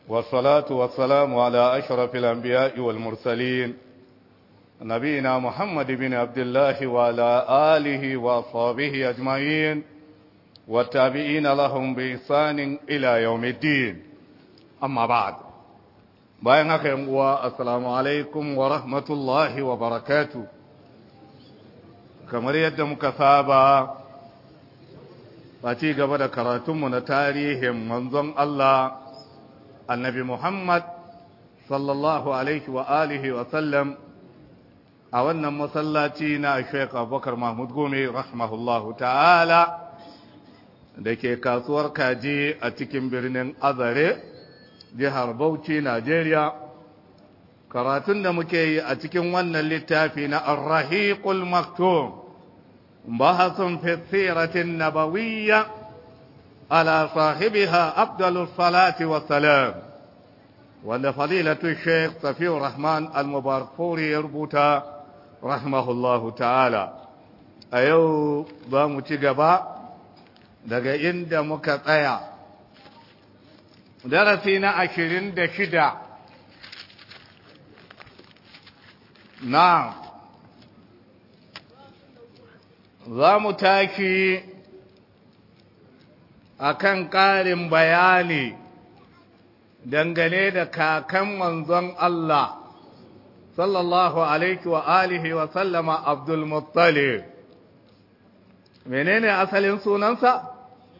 والصلاة والسلام على أشرف الأنبياء والمرسلين نبينا محمد بن عبد الله وعلى آله وأصحابه أجمعين والتابعين لهم بإحسان إلى يوم الدين أما بعد bayan haka yan uwa assalamu alaikum wa rahmatullahi wa barakatu kamar yadda muka saba a ci gaba da karatunmu na tarihin manzon Allah annabi Muhammad sallallahu alaihi wa alihi wa sallam a wannan masallaci na Sheikh Abubakar Mahmud Gome rahimahullahu ta'ala da ke kasuwar kaji a cikin birnin Azare jihar Bauchi, Najeriya, karatun da muke yi a cikin wannan littafi na Ar-Rahiqul Maktum, bahasun fi siratin nabawiyya ala sahibiha Abdulus Salati wa salam, wanda fadilatu Sheikh Safiur Rahman Al-Mubarakfuri ya rubuta rahimahullahu ta'ala. A yau za mu ci gaba daga inda muka tsaya. darasi na ashirin da shida na za mu tashi a kan ƙarin bayani dangane da kakan manzon Allah sallallahu alaihi wa alihi wa sallama Abdul Muttalib menene asalin sunansa?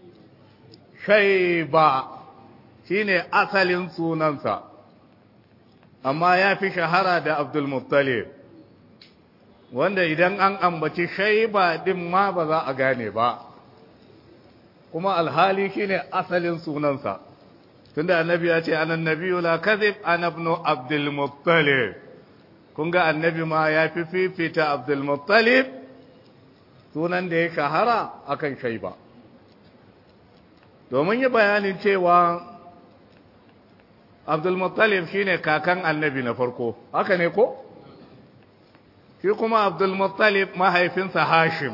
Shaiba shi ne asalin sunansa, amma ya fi shahara da Abdulmuttalib, wanda idan an ambaci shaiba ɗin ma ba za a gane ba, kuma alhali shi ne asalin sunansa, tunda annabi ya ce anan nabiyu la kazib anabnu Abdulmuttalib, kun ga annabi ma ya fi fifita Abdulmuttalib sunan da ya shahara akan shaiba. Domin yi bayanin cewa Abdulmuttalib shi ne kakan annabi na farko, haka ne ko? Shi kuma Abdulmuttalib mahaifinsa Hashim,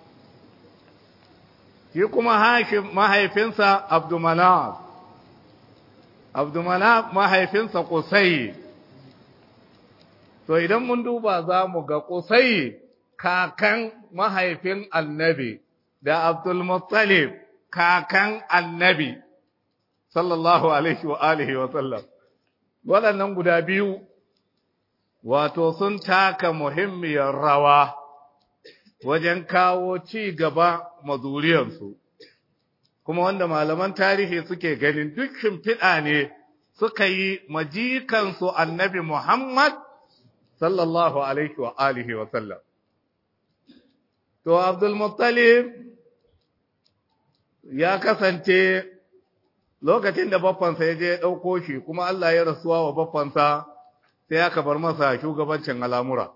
shi kuma Hashim mahaifinsa Abdumanaf, Abdumanaf mahaifinsa Kusai. To idan mun duba za mu ga Kusai kakan mahaifin annabi da Abdulmuttalib kakan annabi. sallallahu alaihi wa alihi wa sallam waɗannan guda biyu wato sun taka muhimmiyar rawa wajen kawo ci gaba mazuriyarsu kuma wanda malaman tarihi suke ganin duk shimfiɗa ne suka yi majikansu annabi Muhammad sallallahu alaihi wa alihi wa sallam to Abdul Muttalib ya kasance lokacin da baffansa ya je ya ɗauko shi kuma Allah ya rasuwa wa baffansa sai aka bar masa shugabancin al'amura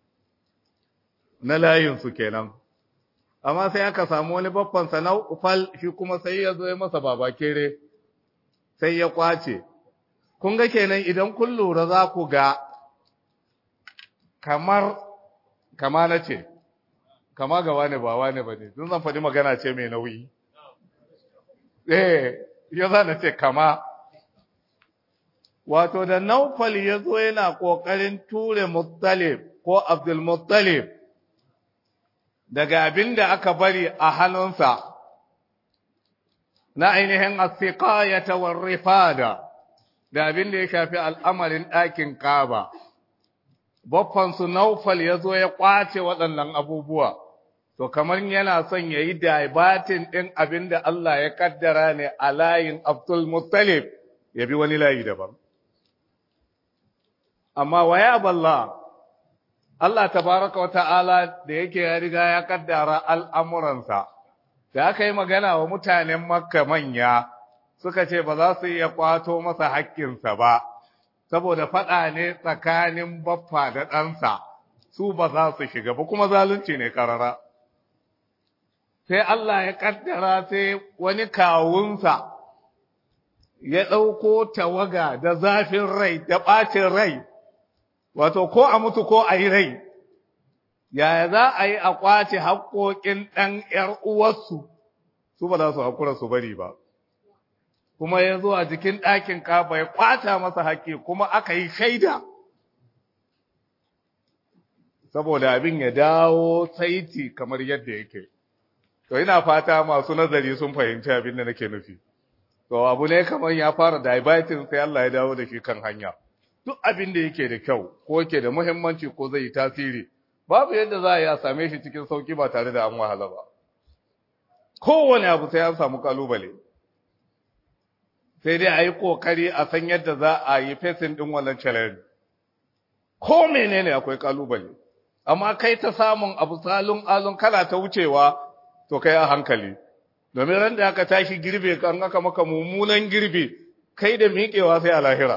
na layinsu kenan amma sai aka samu wani baffansa na ufal shi kuma sai ya zo ya masa babakere sai ya kwace kun ga kenan idan kun lura za ku ga kamar kama na ce kama ga wane ba wane ba ne zan faɗi magana ce mai nauyi eh ya za na ce kama wato da naufal ya zo yana ƙoƙarin ture muttalib ko abdulmuttalib daga abin da aka bari a hannunsa na ainihin asiqayata war rifada da abin da ya shafi al'amarin ɗakin kaba baffansu naufal ya zo ya ƙwace waɗannan abubuwa to kamar yana son ya yi daibatin ɗin abin da Allah ya kaddara ne a layin Abdul Muttalib ya bi wani layi daban. Amma waya balla, Allah tabaraka wa ta'ala da yake ya riga ya kaddara al'amuransa, da aka yi magana wa mutanen Makka manya suka ce ba za su iya kwato masa haƙƙinsa ba, saboda faɗa ne tsakanin baffa da ɗansa, su ba za su shiga ba kuma zalunci ne ƙarara. sai Allah ya kaddara sai wani kawunsa ya ɗauko tawaga da zafin rai da ɓacin rai, wato ko a mutu ko a yi rai, yaya za a yi a ƙwace haƙoƙin ɗan ‘yar uwarsu, su ba za su haƙura su bari ba. kuma ya zo a jikin ɗakin kaba ya kwata masa haƙƙi kuma aka yi shaida saboda abin ya dawo saiti kamar yadda yake to ina fata masu nazari sun fahimci abin da nake nufi to abu ne kamar ya fara diverting sai Allah ya dawo da shi kan hanya duk abin da yake da kyau ko yake da muhimmanci ko zai yi tasiri babu yadda za a yi a same shi cikin sauki ba tare da an wahala ba kowane abu sai an samu kalubale sai dai a yi kokari a san yadda za a yi fesin din wannan challenge ko menene akwai kalubale amma kai ta samun abu salun alun kala ta wucewa to kai a hankali domin ran da aka tashi girbe kan aka maka mummunan girbe kai da miƙewa sai a lahira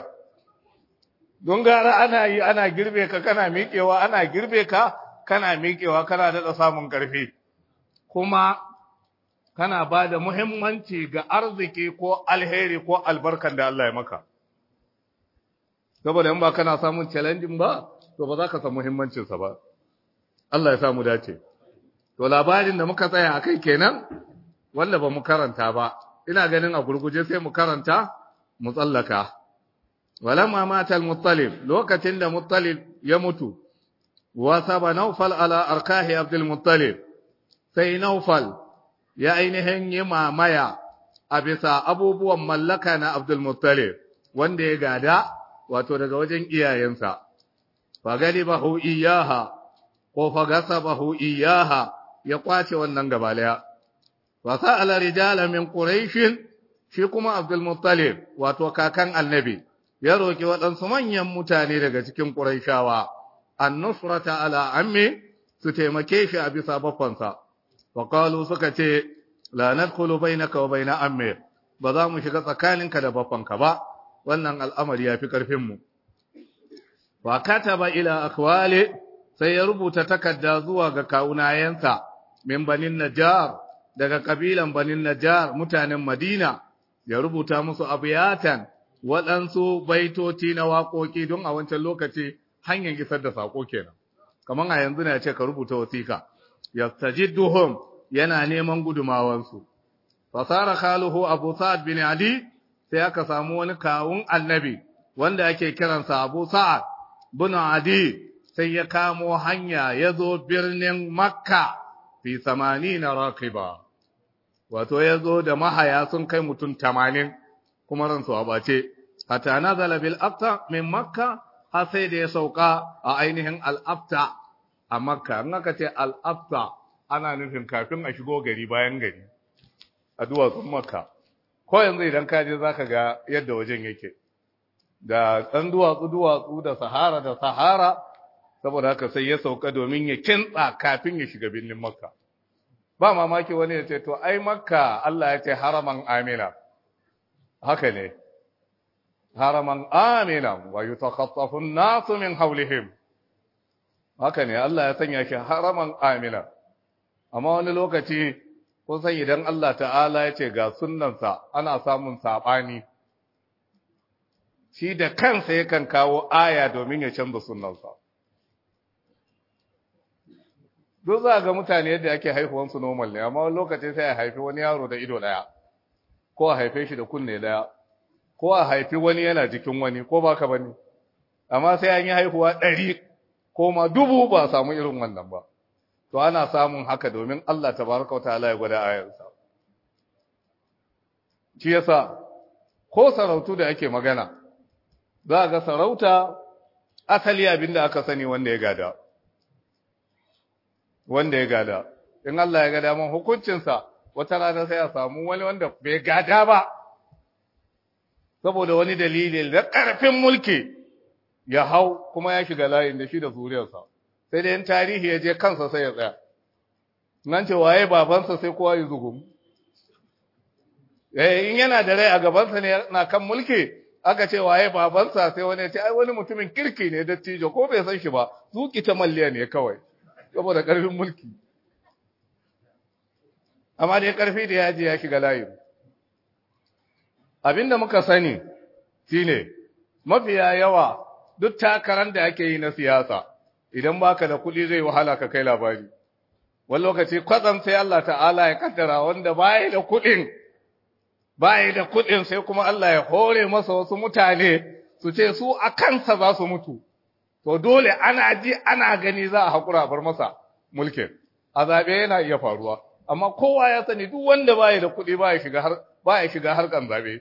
don gara ana yi ana girbe ka kana miƙewa ana girbe ka kana miƙewa kana daɗa samun ƙarfi kuma kana ba da muhimmanci ga arziki ko alheri ko albarkan da Allah ya maka saboda in ba kana samun challenging ba to ba za ka san muhimmancinsa ba Allah ya samu dace to labarin da muka tsaya a kai kenan wanda ba mu karanta ba ina ganin a gurguje sai mu karanta mu tsallaka walamma mata al-muttalib lokacin da muttalib ya mutu wa saba naufal ala arkahi abdul muttalib sai naufal ya ainihin yi mamaya a bisa abubuwan mallaka na abdul muttalib wanda ya gada wato daga wajen iyayensa fa galibahu iyaha ko fa gasabahu iyaha ya kwace wannan gabalaya wa sa'ala rijala min quraish shi kuma abdul muttalib wato kakan annabi ya roki waɗansu manyan mutane daga cikin quraishawa an-nusrata ala ammi su taimake shi a bisa baffansa wa qalu suka ce la nadkhulu bainaka wa baina ammi ba za mu shiga tsakaninka da baffanka ba wannan al'amari ya fi karfin mu wa kataba ila akwali sai ya rubuta takarda zuwa ga kawunayensa min banin Najjar daga kabilan banin Najjar mutanen Madina ya rubuta musu abiyatan waɗansu baitoci na waƙoƙi don a wancan lokaci hanyar isar da saƙo kenan kamar a yanzu ne ce ka rubuta wasiƙa yastajidduhum yana neman gudumawansu fasara khaluhu Abu Sa'ad bin Adi sai aka samu wani kawun annabi wanda ake kiransa Abu Sa'ad bin Adi sai ya kamo hanya ya zo birnin Makka fi samani na rakiba, wato ya zo da mahaya sun kai mutum tamanin kuma ransu a ɓace, hata na zalabil afta min Makka har sai da ya sauka a ainihin al'afta a Makka, in aka ce al'afta ana nufin kafin a shigo gari bayan gari a duwatsun Makka. Ko yanzu idan ka je za ka ga yadda wajen yake, da ɗan duwatsu-duwatsu da sahara da sahara saboda haka sai ya sauka domin ya kintsa kafin ya shiga birnin makka ba mamaki wani ya ce to ai makka Allah ya ce haraman amina haka ne haraman amina wa yutakhaffafu an-nasu min hawlihim haka ne Allah ya sanya shi haraman amina amma wani lokaci kun san idan Allah ta'ala ya ce ga sunnansa ana samun sabani shi da kansa yakan kawo aya domin ya canza sunnansa duk za ga mutane yadda ake haihuwansu normal ne amma wani lokaci sai a haifi wani yaro da ido daya ko a haife shi da kunne daya ko a haifi wani yana jikin wani ko baka bane amma sai an yi haihuwa ɗari ko ma dubu ba samu irin wannan ba to ana samun haka domin Allah tabaraka wa ta'ala ya gwada ayarsa shi yasa ko sarautu da ake magana za ga sarauta asali abinda aka sani wanda ya gada wanda ya gada in Allah ya ga daman hukuncinsa wata rana sai a samu wani wanda bai gada ba saboda wani dalili da ƙarfin mulki ya hau kuma ya shiga layin da shi da zuriyarsa sai dai in tarihi ya je kansa sai ya tsaya nan ce waye babansa sai kowa ya zugum eh in yana da rai a gabansa ne na kan mulki aka ce waye babansa sai wani ya ce ai wani mutumin kirki ne dattijo ko bai san shi ba zuki ta malliya ne kawai saboda ƙarfin mulki amma dai ƙarfi da yaji ya shiga layin abinda muka sani shine mafiya yawa duk takarar da ake yi na siyasa idan baka da kuɗi zai wahala ka kai labari wani lokaci kwatsam sai Allah ta'ala ya kaddara wanda baya da kuɗin baya da kuɗin sai kuma Allah ya hore masa wasu mutane su ce su a kansa za su mutu to dole ana ji ana gani za a haƙura bar masa mulkin a zaɓe yana iya faruwa amma kowa ya sani duk wanda baya da kuɗi baya shiga har baya shiga harkan zaɓe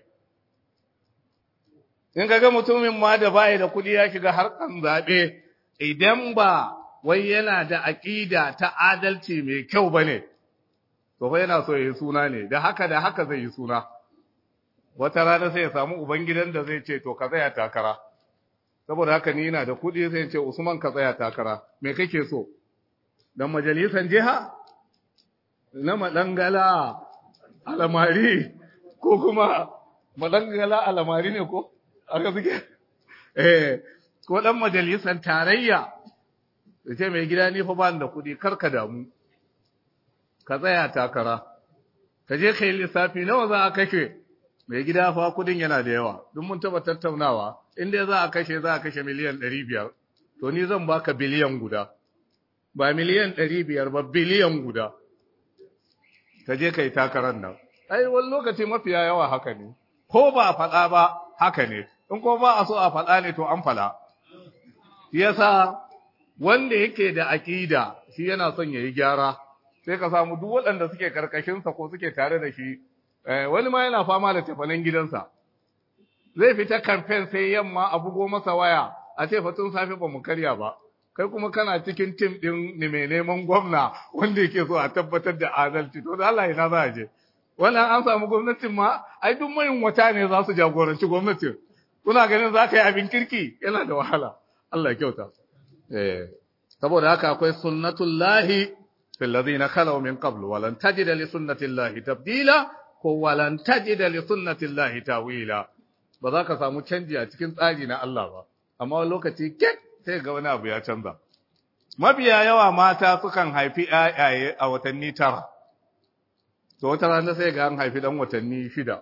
in kaga mutumin ma da baya da kuɗi ya shiga harkan zaɓe idan ba wai yana da aƙida ta adalci mai kyau bane to fa yana so ya yi suna ne da haka da haka zai yi suna wata rana sai ya samu ubangidan da zai ce to ka tsaya takara saboda haka ni ina da kuɗi sai ce Usman ka tsaya takara me kake so dan majalisan jiha na madangala alamari ko kuma madangala alamari ne ko aka suke eh ko dan majalisan tarayya ce mai gida ni fa ba da kuɗi kar ka damu ka tsaya takara ka je kai lissafi nawa za a kashe mai gida fa kudin yana da yawa duk mun taba tattaunawa in dai za a kashe za a kashe miliyan 500 to ni zan baka biliyan guda ba miliyan 500 ba biliyan guda ka je kai takarar nan ai wani lokaci mafiya yawa haka ne ko ba a faɗa ba haka ne in ko ba a so a faɗa ne to an faɗa yasa wanda yake da aƙida shi yana son ya yi gyara sai ka samu duk waɗanda suke karkashinsa ko suke tare da shi wani ma yana fama da tafanen gidansa zai fita kamfen sai yamma a bugo masa waya a ce fatun safe ba mu karya ba kai kuma kana cikin tim din ne mai neman gwamna wanda yake so a tabbatar da adalci to da Allah ina za a je wannan an samu gwamnatin ma ai duk mayin wata ne za su jagoranci gwamnatin kuna ganin za ka yi abin kirki yana da wahala Allah ya kyauta eh saboda haka akwai sunnatullahi fil ladina khalaw min qabl wa lan tajida li sunnatillahi tabdila ko walan tajida li sunnatillahi tawila ba za ka samu canji a cikin tsari na Allah ba amma wani lokaci kek sai ga wani abu ya canza mabiya yawa mata sukan haifi ƴaƴaye a watanni tara to wata rana sai ga an haifi dan watanni shida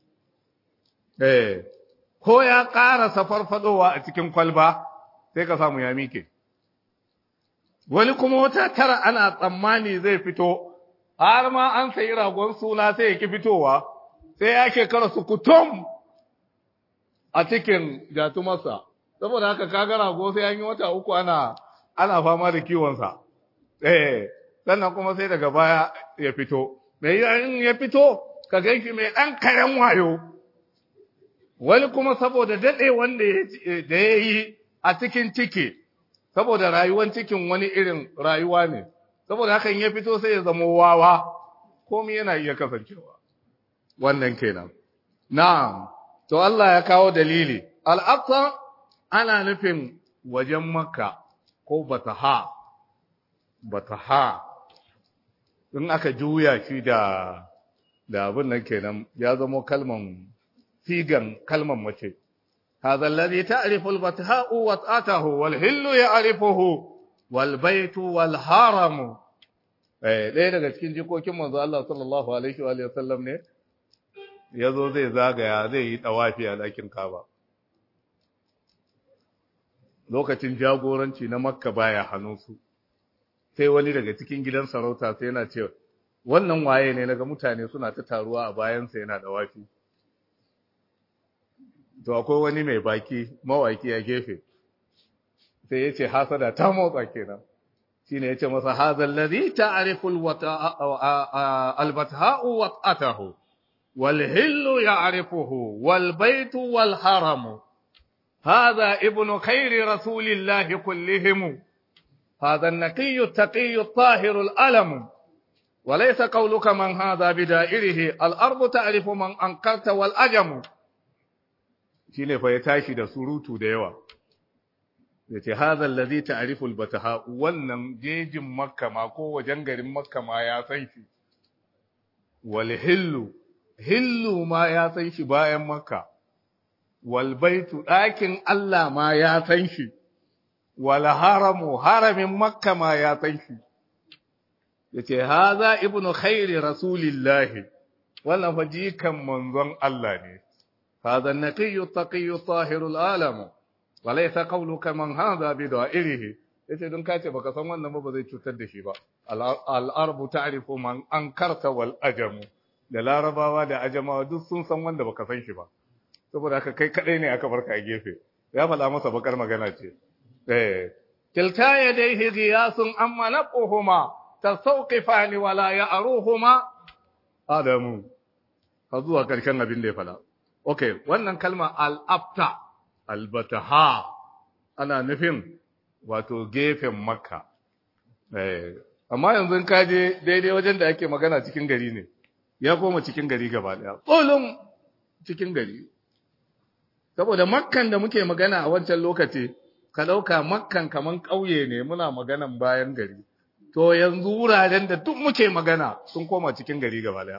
eh ko ya ƙara farfadowa a cikin kwalba sai ka samu ya mike wani kuma wata tara ana tsammani zai fito har ma an sayi ragon suna sai ya ki fitowa sai ya shekara su kutum a cikin jatumarsa saboda haka kaga rago sai an yi wata uku ana ana fama da kiwonsa eh sannan kuma sai daga baya ya fito mai in ya fito ka ganshi mai ɗan karen wayo wani kuma saboda daɗe wanda da ya yi a cikin ciki saboda rayuwan cikin wani irin rayuwa ne saboda hakan ya fito sai ya zama wawa komai yana iya kasancewa wannan kenan na'am to Allah ya kawo dalili al-aqsa ana nufin wajen makka ko bataha bataha in aka juya shi da da abin nan kenan ya zama kalman sigan kalman mace هذا الذي تعرف البتهاء وطأته والهل يعرفه والبيت والحرم eh ɗaya daga cikin jikokin manzo Allah sallallahu alaihi wa sallam ne yazo zai zagaya zai yi tawafi a ɗakin Kaaba lokacin jagoranci na Makka baya hannunsu sai wani daga cikin gidan sarauta sai yana cewa wannan waye ne naga mutane suna ta taruwa a bayansa yana tawafi to akwai wani mai baki mawaki a gefe sai ya ce hasada ta motsa kenan shi ne ya ce masa hazal ladhi ta'rifu al-batha'u wa atahu wal hillu ya'rifuhu wal baytu wal haramu هذا ابن خير رسول الله كلهم هذا النقي التقي الطاهر الألم وليس قولك من هذا بدائره الأرض تعرف من أنكرت والأجم shi ne fa ya tashi da surutu da yawa ya ce hazan lazi ta'riful bataha wannan jejin makka ma ko wajen garin makka ma ya san shi wal hillu hillu ma ya san shi bayan makka wal baitu ɗakin Allah ma ya san shi wal haramu haramin makka ma ya san shi yace haza ibnu khairi rasulillahi wannan fa jikan manzon Allah ne هذا النقي التقي الطاهر العالم وليس قولك من هذا بدائره yace don kace baka san wannan ba zai cutar da shi ba al-arbu ta'rifu man ankarta wal ajamu da larabawa da ajamawa duk sun san wanda baka san shi ba saboda haka kai kadai ne aka barka a gefe ya faɗa masa bakar magana ce eh kilta yadayhi ghiyasun amma naquhuma tasawqifani wala ya'ruhuma adamu har zuwa karshen abin da ya faɗa okay wannan kalma al-afta al-bataha ana nufin wato gefen makka eh amma yanzu ka je daidai wajen da ake magana cikin gari ne ya koma cikin gari gaba daya tsolin cikin gari saboda makkan da muke magana a wancan lokaci ka ɗauka makkan kaman ƙauye ne muna maganan bayan gari to yanzu wuraren da duk muke magana sun koma cikin gari gaba daya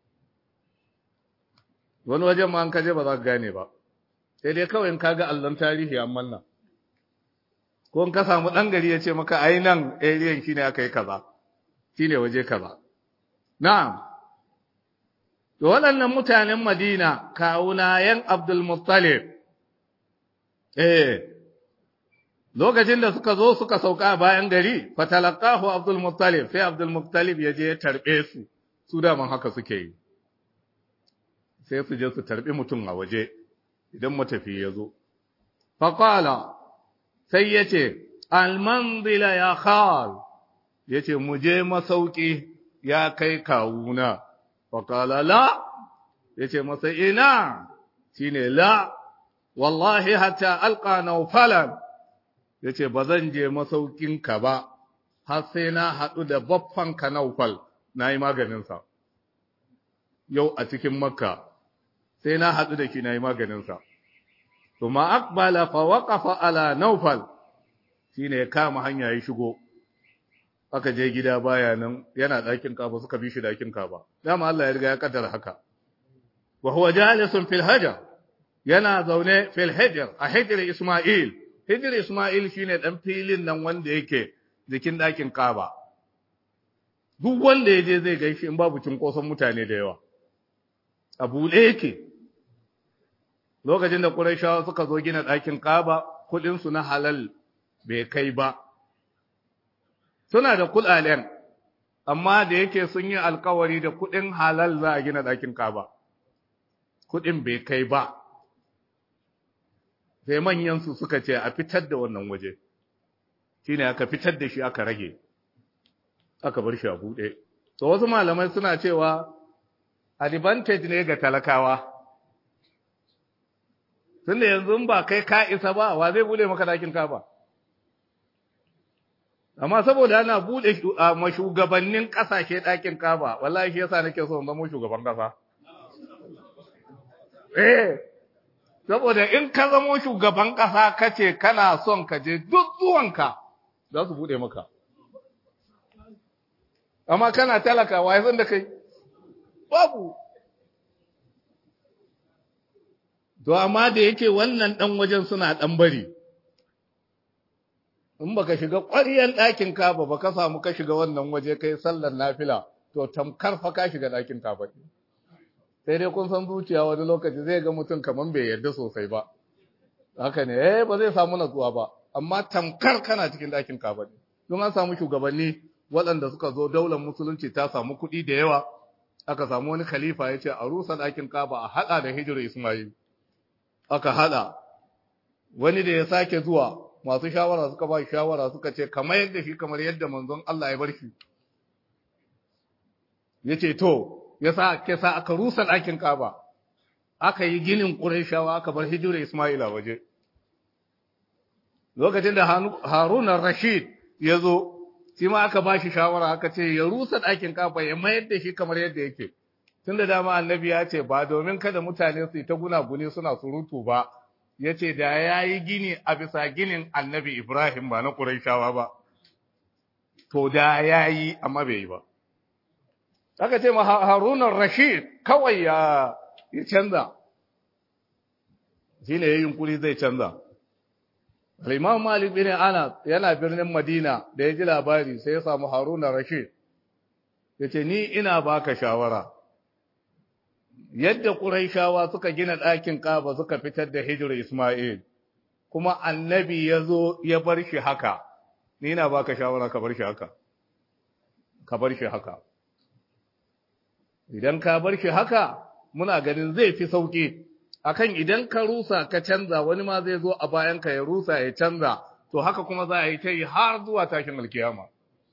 wani wajen ma an kaje ba za ka gane ba sai dai kawai in ka ga allon tarihi an manna ko in ka samu ɗan gari ya ce maka ai nan area shine aka yi kaza shine waje kaza na'am To waɗannan mutanen Madina, kawunayen Abdulmuttalib, eh, lokacin da suka zo suka sauka bayan gari, fatalakahu Abdulmuttalib, sai Abdulmuttalib ya je ya tarbe su, su daman haka suke yi. Sai su je su tarbi mutum a waje, idan matafi ya zo. Faƙala, sai ya ce, Almanzila ya khal, ya ce, mu je masauki ya kai kawuna. faƙala la ya ce masa ina shi ne la wallahi hatta alƙa naufalan ya ce ba zan je masaukinka ba har sai na haɗu da baffanka naufal na yi maganinsa yau a cikin makka sai na haɗu da shi na yi maganinsa Tuma akbala fa waƙafa ala naufal shi ne ya kama hanya ya shigo aka je gida baya nan yana ɗakin kaba suka bi shi ɗakin kaba dama Allah ya riga ya kaddara haka wa huwa jalisun fil hajar yana zaune fil hajar a hijr Isma'il hijr Isma'il shine dan filin nan wanda yake jikin ɗakin kaba duk wanda ya je zai gaishe in babu cinkoson mutane da yawa a buɗe yake lokacin da Qurayshawa suka zo gina ɗakin kaba kuɗin su na halal bai kai ba suna da kuɗaɗen, amma da yake sun yi alkawari da kuɗin halal za a gina ɗakin kaba, kuɗin bai kai ba, sai manyansu suka ce a fitar da wannan waje, shi ne aka fitar da shi aka rage, aka bar shi a buɗe. To wasu malamai suna cewa advantage ne ga talakawa, tunda yanzu ba kai ka isa ba, wa zai buɗe maka ɗakin kaba? amma saboda ana bude ma shugabannin kasashe ɗakin kaba wallahi shi yasa nake so in zama shugaban kasa eh saboda in ka zama shugaban kasa kace kana son ka je duk zuwanka za su bude maka amma kana talaka wai san da kai babu to amma da yake wannan dan wajen suna dan bari in baka shiga ƙwaryan ɗakin kaba ba ka samu ka shiga wannan waje kai sallar nafila to tamkar fa ka shiga ɗakin kaba sai dai kun san zuciya wani lokaci zai ga mutum kaman bai yarda sosai ba haka ne eh ba zai samu natsuwa ba amma tamkar kana cikin ɗakin kaba ne don an samu shugabanni waɗanda suka zo daular musulunci ta samu kuɗi da yawa aka samu wani khalifa ya ce a rusa ɗakin kaba a haɗa da hijirar ismail aka haɗa wani da ya sake zuwa masu shawara suka ba shawara suka ce kamar yadda shi kamar yadda manzon Allah ya bar shi yace to yasa ke sa aka rusa ɗakin Kaaba aka yi ginin Qurayshawa aka bar hijira Isma'ila waje lokacin da Harun rashid ya zo shi ma aka ba shi shawara aka ce ya rusa ɗakin Kaaba ya mayar da shi kamar yadda yake tunda dama annabi ya ce ba domin kada mutane su yi ta gunaguni suna surutu ba ya ce da ya yi gini a bisa ginin annabi Ibrahim ba na Qurayshawa ba to da ya yi amma bai yi ba aka ce ma Harunan Rashid kawai ya ya canza shine yayin yunkuri zai canza Al-Imam Malik bin Anas yana birnin Madina da ya ji labari sai ya samu Haruna Rashid yace ni ina baka shawara yadda Qurayshawa suka gina ɗakin Kaaba suka fitar da hijirar Isma'il kuma annabi ya zo ya bar shi haka ni ina baka shawara ka bar shi haka ka bar shi haka idan ka bar shi haka muna ganin zai fi sauki akan idan ka rusa ka canza wani ma zai zo a bayan ka ya rusa ya canza to haka kuma za a yi ta yi har zuwa tashin alkiyama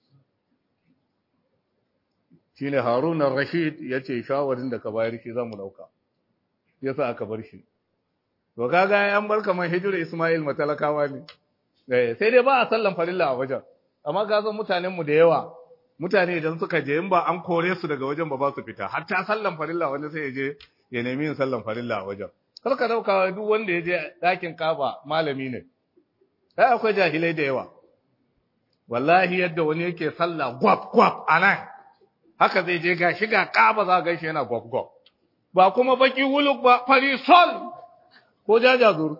shine Harun rashid ya ce shawarin da ka bayar shi za mu dauka yasa aka bar shi to kaga an bar kamar hijira Ismail matalakawa ne sai dai ba a sallan farilla a wajen amma ga zan mutanen mu da yawa mutane idan suka je in ba an kore su daga wajen ba ba su fita har ta sallan farilla wanda sai ya je ya nemi yin sallan farilla a wajen kar ka dauka duk wanda ya je dakin kaba malami ne sai akwai jahilai da yawa wallahi yadda wani yake sallah gwab gwab anan haka zai je ga shiga kaba za ga shi yana gwab gwab ba kuma baki wuluk ba fari sol ko jajazur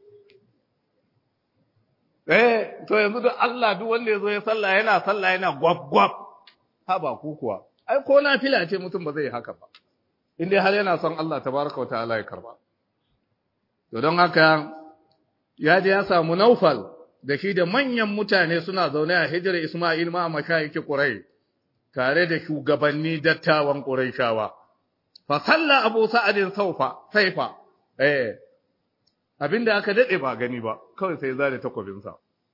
eh to yanzu da Allah duk wanda yazo ya sallah yana sallah yana gwab gwab ha ba ku kuwa ai ko na fila ce mutum ba zai haka ba in dai har yana son Allah tabaraka wa ta'ala ya karba to don haka ya je ya samu Naufal da shi da manyan mutane suna zaune a hijira Isma'il ma mashayiki Quraysh tare da shugabanni dattawan Qurayshawa fa salla Abu Sa'adin saufa saifa eh abinda aka dade ba gani ba kawai sai zare takwabinsa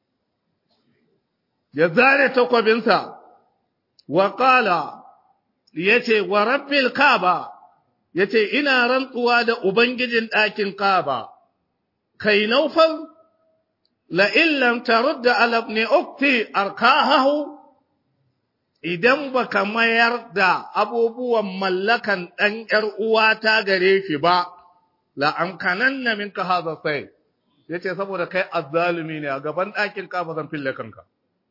ya zare takwabinsa wa qala yace wa rabbil kaaba yace ina rantsuwa da ubangijin ɗakin kaaba kai naufal la illam tarudda ala ibn ukti arkahahu idan baka mayar da abubuwan mallakan ɗan ‘yar uwata gare shi ba, la'amkanan na minka haza sai, ya ce saboda kai azzalumi ne a gaban ɗakin kafa zan fille kanka.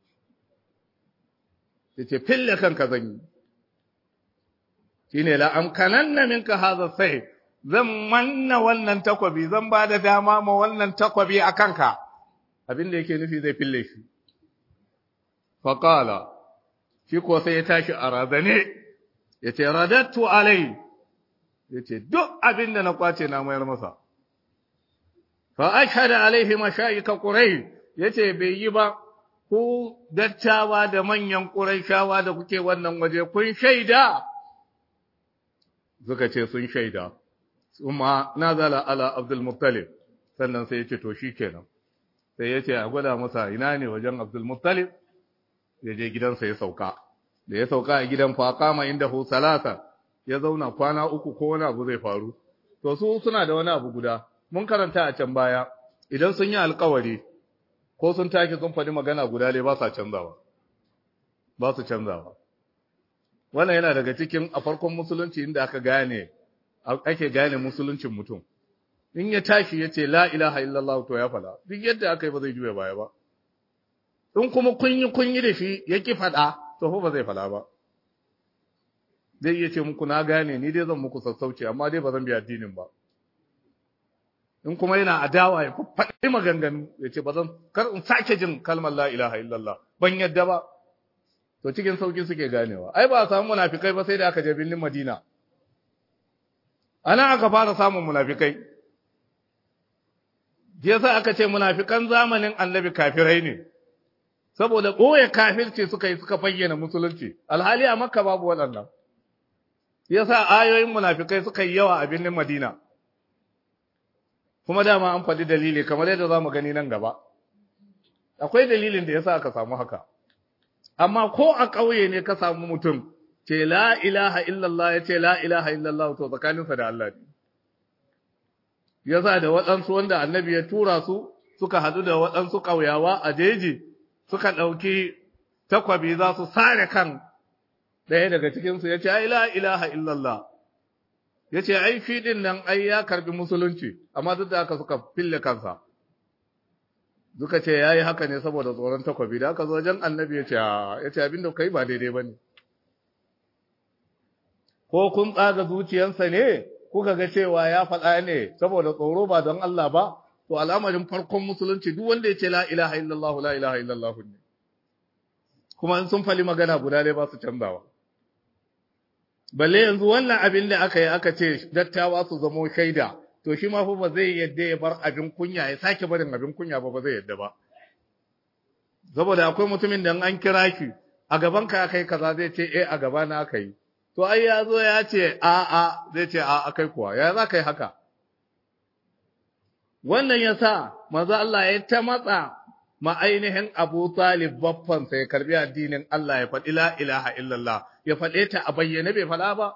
Ya ce fille kanka zan yi. Shi ne la'amkanan na minka haza sai, zan manna wannan takwabi, zan ba da dama ma wannan takwabi a kanka, abin da yake nufi zai fille shi. Faƙala, shi ko sai ya tashi a razane ya ce radattu alai ya ce duk abin da na kwace na mayar masa fa ashhadu alaihi mashayika quraish yace bai yi ba ku dattawa da manyan quraishawa da kuke wannan waje kun shaida suka ce sun shaida kuma nazala ala abdul muttalib sannan sai ya ce to shikenan sai ya ce a gwada masa ina ne wajen abdul muttalib ya je gidansa ya sauka da ya sauka a gidan faƙama inda hu salasa ya zauna kwana uku ko wani abu zai faru to su suna da wani abu guda mun karanta a can baya idan sun yi alkawari ko sun tashi sun faɗi magana guda ne ba sa canzawa ba su canzawa wannan yana daga cikin a farkon musulunci inda aka gane ake gane musuluncin mutum in ya tashi ya ce la ilaha illallah to ya faɗa duk yadda aka yi ba zai juya baya ba in kuma kun yi kun yi da shi ya ki faɗa to ba zai faɗa ba zai iya ce muku na gane ni dai zan muku sassauci amma dai ba zan bi addinin ba in kuma yana adawa ya faɗi maganganu ya ce ba zan kar in sake jin kalmar la ilaha illallah ban yadda ba to cikin sauki suke ganewa ai ba a samu munafikai ba sai da aka je birnin Madina ana aka fara samun munafikai yasa aka ce munafikan zamanin annabi kafirai ne saboda ɓoye kafirci suka yi suka bayyana musulunci alhali a makka babu waɗannan yasa ayoyin munafikai suka yi yawa a birnin madina kuma dama an faɗi dalili kamar yadda za mu gani nan gaba akwai dalilin da yasa aka samu haka amma ko a ƙauye ne ka samu mutum ce la ilaha illallah ya ce la ilaha illallah to tsakaninsa da Allah ne yasa da waɗansu wanda annabi ya tura su suka haɗu da waɗansu ƙauyawa a jeji suka ɗauki takwabi za su sare kan ɗaya daga cikinsu ya ce, ai, la ilaha illallah, ya ce, ai, fi ɗin nan, ai, ya karbi musulunci, amma duk da haka suka fille kansa. Duka ce, ya yi haka ne saboda tsoron takwabi, da aka zo wajen annabi ya ce, ya ce, abin da ka yi ba daidai ba ne. Ko kun tsaga zuciyarsa ne, kuka ga cewa ya faɗa ne saboda tsoro ba don Allah ba, to al'amarin farkon musulunci duk wanda ya ce la ilaha illallah la ilaha illallah ne kuma in sun fali magana guda dai ba su canzawa balle yanzu wannan abin da aka yi aka ce dattawa su zamo shaida to shi ma fa ba zai yadda ya bar abin kunya ya sake barin abin kunya ba ba zai yadda ba saboda akwai mutumin da an kira shi a gaban ka kai kaza zai ce eh a gaba na aka yi to ai ya zo ya ce a'a zai ce a'a kai kuwa ya za ka yi haka wannan ya sa maza Allah ya ta matsa ma ainihin Abu Talib baffansa ya karbi addinin Allah ya faɗi la ilaha illallah ya faɗe ta a bayyane bai faɗa ba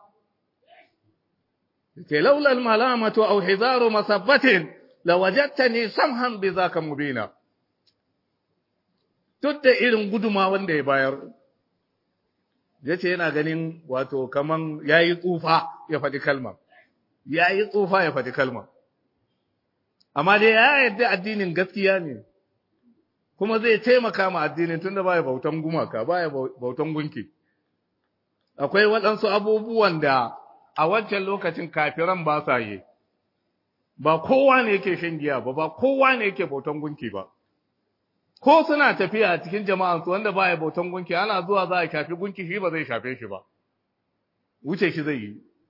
ke laulal malamatu aw hizaru masabbatin lawajadtani samhan bi zaka mubina duk da irin guduma wanda ya bayar yace yana ganin wato kaman yayi tsufa ya faɗi kalma yayi tsufa ya faɗi kalma amma dai ya yarda addinin gaskiya ne kuma zai taimaka ma addinin tunda baya bautan gumaka baya bautan gunki akwai waɗansu abubuwan da a wancan lokacin kafiran ba sa yi ba kowa ne yake shan giya ba ba kowa ne yake bautan gunki ba ko suna tafiya a cikin jama'ansu wanda baya bautan gunki ana zuwa za a shafi gunki shi ba zai shafe shi ba wuce shi zai yi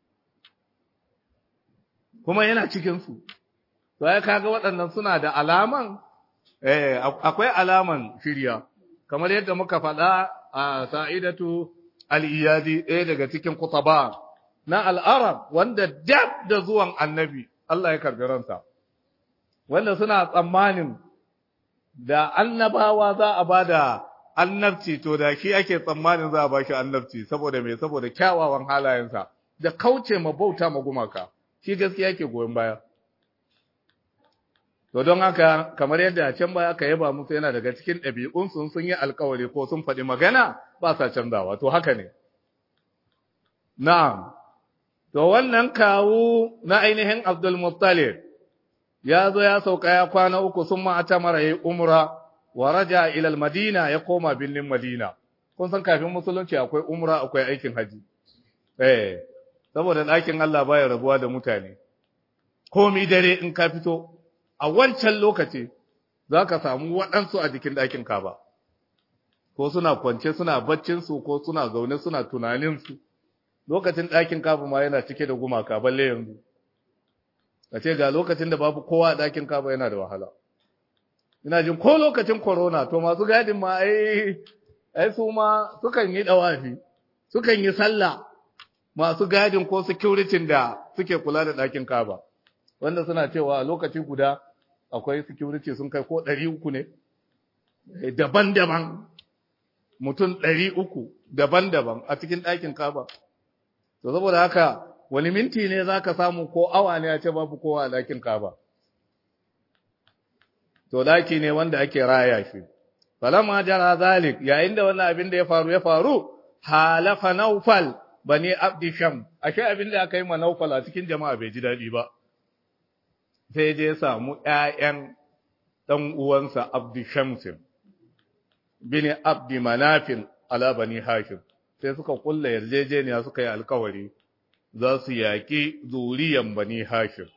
kuma yana cikinsu to ya kaga waɗannan suna da alaman eh akwai alaman shirya kamar yadda muka faɗa a sa'idatu al-iyadi ɗaya daga cikin kutaba na al'arab wanda dab da zuwan annabi Allah ya karbi ransa wanda suna tsammanin da annabawa za a ba da annabci to da shi ake tsammanin za a ba shi annabci saboda me saboda kyawawan halayensa da kauce ma bauta ma gumaka shi gaskiya yake goyon baya To don haka, kamar yadda a can baya aka yaba musu yana daga cikin ɗabi'unsu sun yi alkawari ko sun faɗi magana ba sa canzawa, to haka ne. Na'am, to wannan kawu na ainihin Abdul Muttalib ya zo ya sauka ya kwana uku sun ma'ata mara yi umra wa raja ilal Madina ya koma birnin Madina. Kun san kafin musulunci akwai umra akwai aikin haji. Eh, saboda ɗakin Allah baya rabuwa da mutane. Komi dare in ka fito, a wancan lokaci za ka samu waɗansu a jikin ɗakin kaba, ko suna kwance suna baccinsu ko suna zaune suna tunaninsu, lokacin ɗakin kaba ma yana cike da gumaka balle yanzu. A ce ga lokacin da babu kowa a ɗakin kaba yana da wahala. Ina jin ko lokacin corona to masu gadin ma ai ai su ma sukan yi ɗawafi, sukan yi sallah masu gadin ko security da suke kula da ɗakin kaba. wanda suna cewa a lokaci guda akwai security sun kai ko ɗari uku ne daban-daban mutum ɗari uku daban-daban a cikin ɗakin kaba to saboda haka wani minti ne za ka samu ko awa ne a ce babu kowa a ɗakin kaba to ɗaki ne wanda ake raya shi falamma jara zalik yayin da wannan abin da ya faru ya faru halafa naufal bani abdi sham ashe abin da aka yi ma naufal a cikin jama'a bai ji daɗi ba sai je samu ‘ya'yan ɗan uwansa Abdi Shamsin, bini Abdi Manafin ala bani Hashim, sai suka kulla yarjejeniya suka yi alkawari za su yaƙi zuriyan bani Hashim.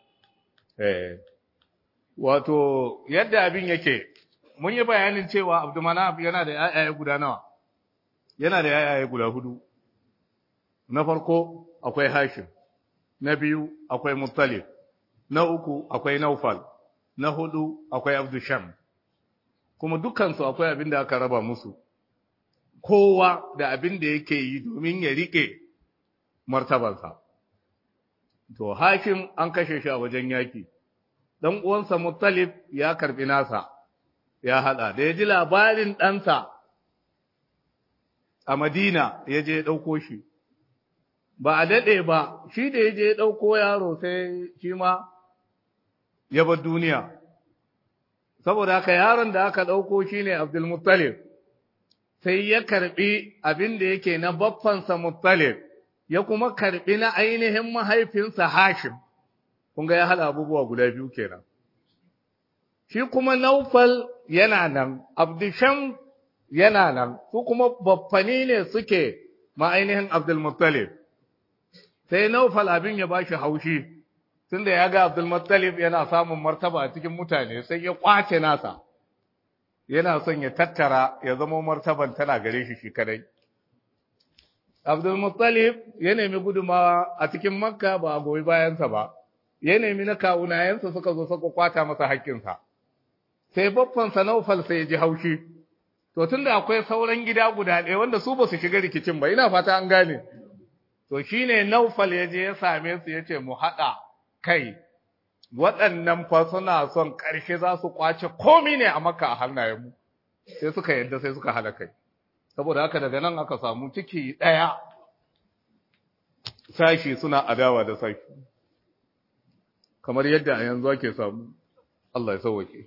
Wato, yadda abin yake, mun yi bayanin cewa Abdu Manaf yana da ‘ya'yaye guda nawa, yana da ‘ya'yaye guda hudu. Na farko akwai Hashim, na biyu akwai Muttalib. na uku akwai Naufal, na hudu akwai Abdusham, kuma dukansu akwai abin da aka raba musu, kowa da abin da yake yi domin ya riƙe martabansa. To, hakim an kashe shi a wajen yaƙi, ɗan uwansa Muttalib ya karɓi nasa, ya haɗa, da ya ji labarin ɗansa a Madina ya je ya ɗauko shi. Ba a daɗe ba, shi da ya je ya ɗauko yaro sai shi ma ya bar duniya saboda haka yaron da aka ɗauko shi ne abdulmuttalib sai ya karɓi abin da yake na baffansa muttalib ya kuma karɓi na ainihin mahaifinsa hashim kun ga ya haɗa abubuwa guda biyu kenan shi kuma naufal yana nan abdisham yana nan su kuma baffani ne suke ma ainihin abdulmuttalib sai naufal abin ya ba shi haushi tunda ya ga Abdulmuttalib yana samun martaba a cikin mutane sai ya kwace nasa yana son ya tattara ya zama martaban tana gare shi shi kadai Abdulmuttalib ya nemi gudumawa a cikin Makka ba a goyi bayansa ba ya nemi na kawunayensa suka zo suka kwata masa haƙƙinsa sai babbansa Naufal sai ya ji haushi to tunda akwai sauran gida guda ɗaya wanda su ba su shiga rikicin ba ina fata an gane to shine Naufal ya je ya same su yace mu haɗa kai waɗannan fa suna son ƙarshe za su kwace komi ne a Makka a hannayenmu sai suka yadda sai suka hada kai saboda haka daga nan aka samu ciki ɗaya sashi suna adawa da sashi kamar yadda a yanzu ake samu Allah ya sauwake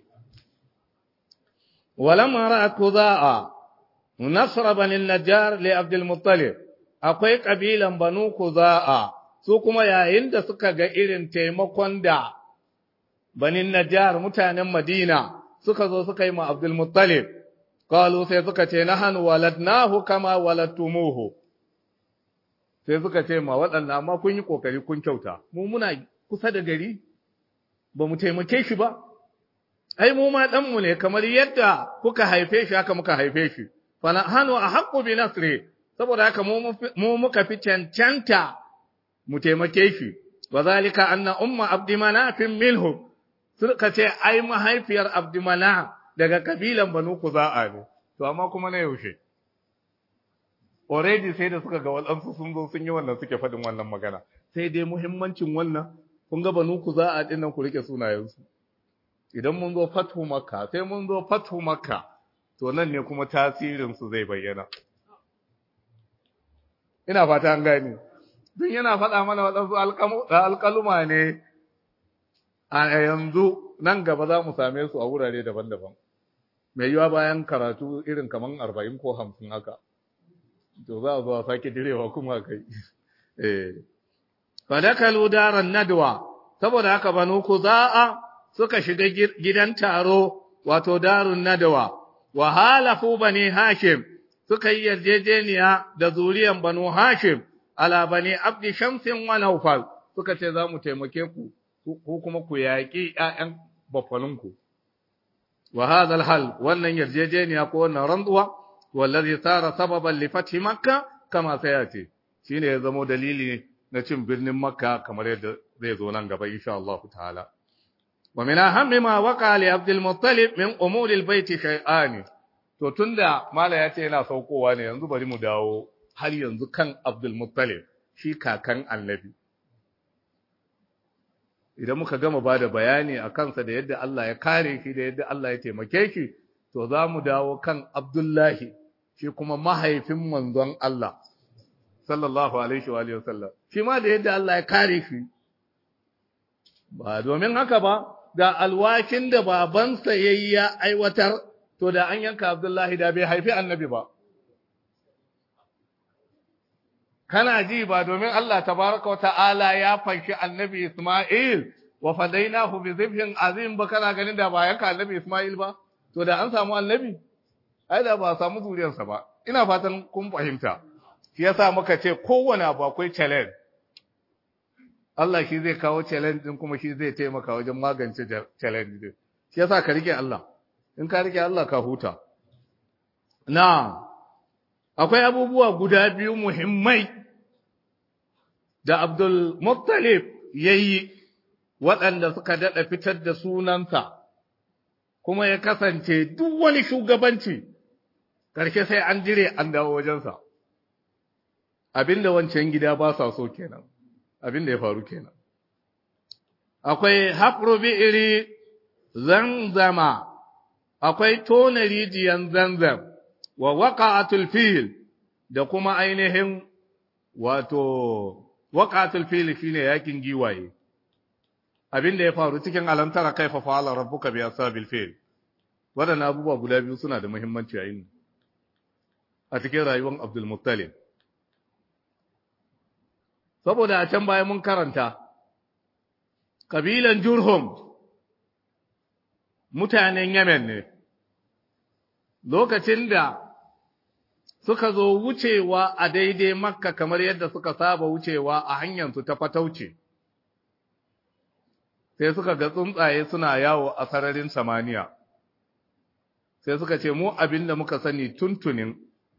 walamma ra'at kuza'a nasra bani najjar li abdul muttalib akwai kabilan banu kuza'a su kuma yayin da suka ga irin taimakon da bani najjar mutanen madina suka zo suka yi ma abdul muttalib qalu sai suka ce nahnu waladnahu kama waladtumuhu sai suka ce ma waɗannan amma kun yi kokari kun kyauta mu muna kusa da gari ba mu taimake shi ba ai mu ma ɗanmu ne kamar yadda kuka haife shi haka muka haife shi fana hannu a haƙƙo bi nasri saboda haka mu muka fi cancanta mu taimake shi wa zalika anna umma abdi manafin minhum suka ce ai mahaifiyar abdi manaf daga kabilan banu kuza'a ne to amma kuma na yaushe already sai da suka ga waɗansu sun zo sun yi wannan suke faɗin wannan magana sai dai muhimmancin wannan kun ga banu kuza'a ɗin nan ku rike sunayensu idan mun zo fathu makka sai mun zo fathu makka to nan ne kuma tasirinsu zai bayyana ina fata an gani duk yana faɗa mana waɗansu alƙaluma ne a yanzu nan gaba za mu same su a wurare daban-daban mai yiwa bayan karatu irin kaman arba'in ko hamsin haka to za a zo a sake direwa kuma kai eh fadakalu daran nadwa saboda haka banu kuza'a suka shiga gidan taro wato darun nadawa wa halafu bani hashim suka yi yarjejeniya da zuriyan banu hashim ala bani abdi shamsin wa naufal suka ce za mu taimake ku ko kuma ku yaƙi ƴaƴan bafaninku wa hadha hal wannan yarjejeniya ko wannan rantsuwa wallazi sara sababan li fathi makka kama sayati shine ya zamo dalili na cin birnin makka kamar yadda zai zo nan gaba insha Allah ta'ala ومن أهم ما وقع لعبد المطلب من أمور البيت شيئان to tunda mala ya ce yana saukowa ne yanzu bari mu dawo har yanzu kan Abdul Muttalib shi kakan Annabi idan muka gama bada bayani a kansa da yadda Allah ya kare shi da yadda Allah ya taimake shi to za mu dawo kan Abdullahi shi kuma mahaifin manzon Allah sallallahu alaihi wa alihi wasallam shi ma da yadda Allah ya kare shi ba domin haka ba da alwakin da babansa ya yi ya aiwatar, to da an yanka Abdullahi da bai haifi annabi ba. Kana ji ba domin Allah tabaraka wa ta'ala ya fanshi annabi Ismail wa fadainahu bi zibhin azim ba kana ganin da ba yanka annabi Ismail ba, to da an samu annabi, ai da ba samu zuriyarsa ba. Ina fatan kun fahimta, shi yasa muka ce kowane abu akwai challenge. Allah shi zai kawo challenge din kuma shi zai taimaka wajen magance challenge din shi yasa ka rike Allah in ka rike Allah ka huta na akwai abubuwa guda biyu muhimmai da Abdul Muttalib yayi waɗanda suka dada fitar da sunansa kuma ya kasance duk wani shugabanci karshe sai an jire an dawo wajensa abinda wancan gida ba sa so kenan abin da ya faru kenan akwai hafru bi'iri zanzama akwai tona rijiyan zanzam wa waqa'atul fil da kuma ainihin wato waqa'atul fil shine yakin giwaye abin da ya faru cikin alantara kaifa fa'ala rabbuka bi ashabil fil wadannan abubuwa guda biyu suna da muhimmanci a yin a cikin rayuwar Abdul Muttalib saboda a can baya mun karanta kabilan Jurhum mutanen Yemen ne lokacin da suka zo wucewa a daidai Makka kamar yadda suka saba wucewa a hanyarsu ta fatauce sai suka ga tsuntsaye suna yawo a sararin samaniya sai suka ce mu abin da muka sani tuntunin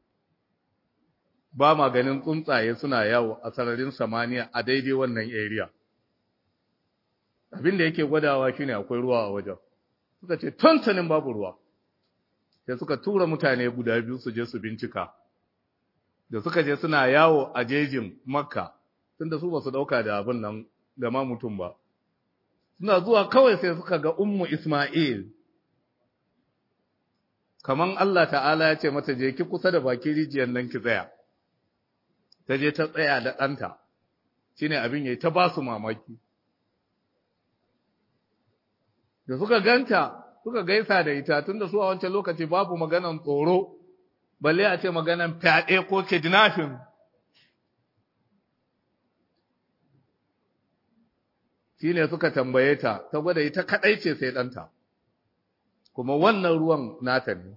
ba ma ganin tsuntsaye suna yawo a sararin samaniya a daidai wannan area abin da yake gwadawa shine akwai ruwa a wajen suka ce tuntunin babu ruwa sai suka tura mutane guda biyu su je su bincika da suka je suna yawo a jejin makka tunda su ba su ɗauka da abin nan da ma mutum ba suna zuwa kawai sai suka ga ummu isma'il kaman Allah ta'ala ya ce mata je ki kusa da baki rijiyar nan ki tsaya ta je ta tsaya da ɗanta shine abin yayi ta ba su mamaki da suka ganta suka gaisa da ita tunda su a wancan lokaci babu maganan tsoro balle a ce maganan fyaɗe ko kidnapping shine suka tambaye ta ta gwada ita kadai ce sai ɗanta kuma wannan ruwan nata ne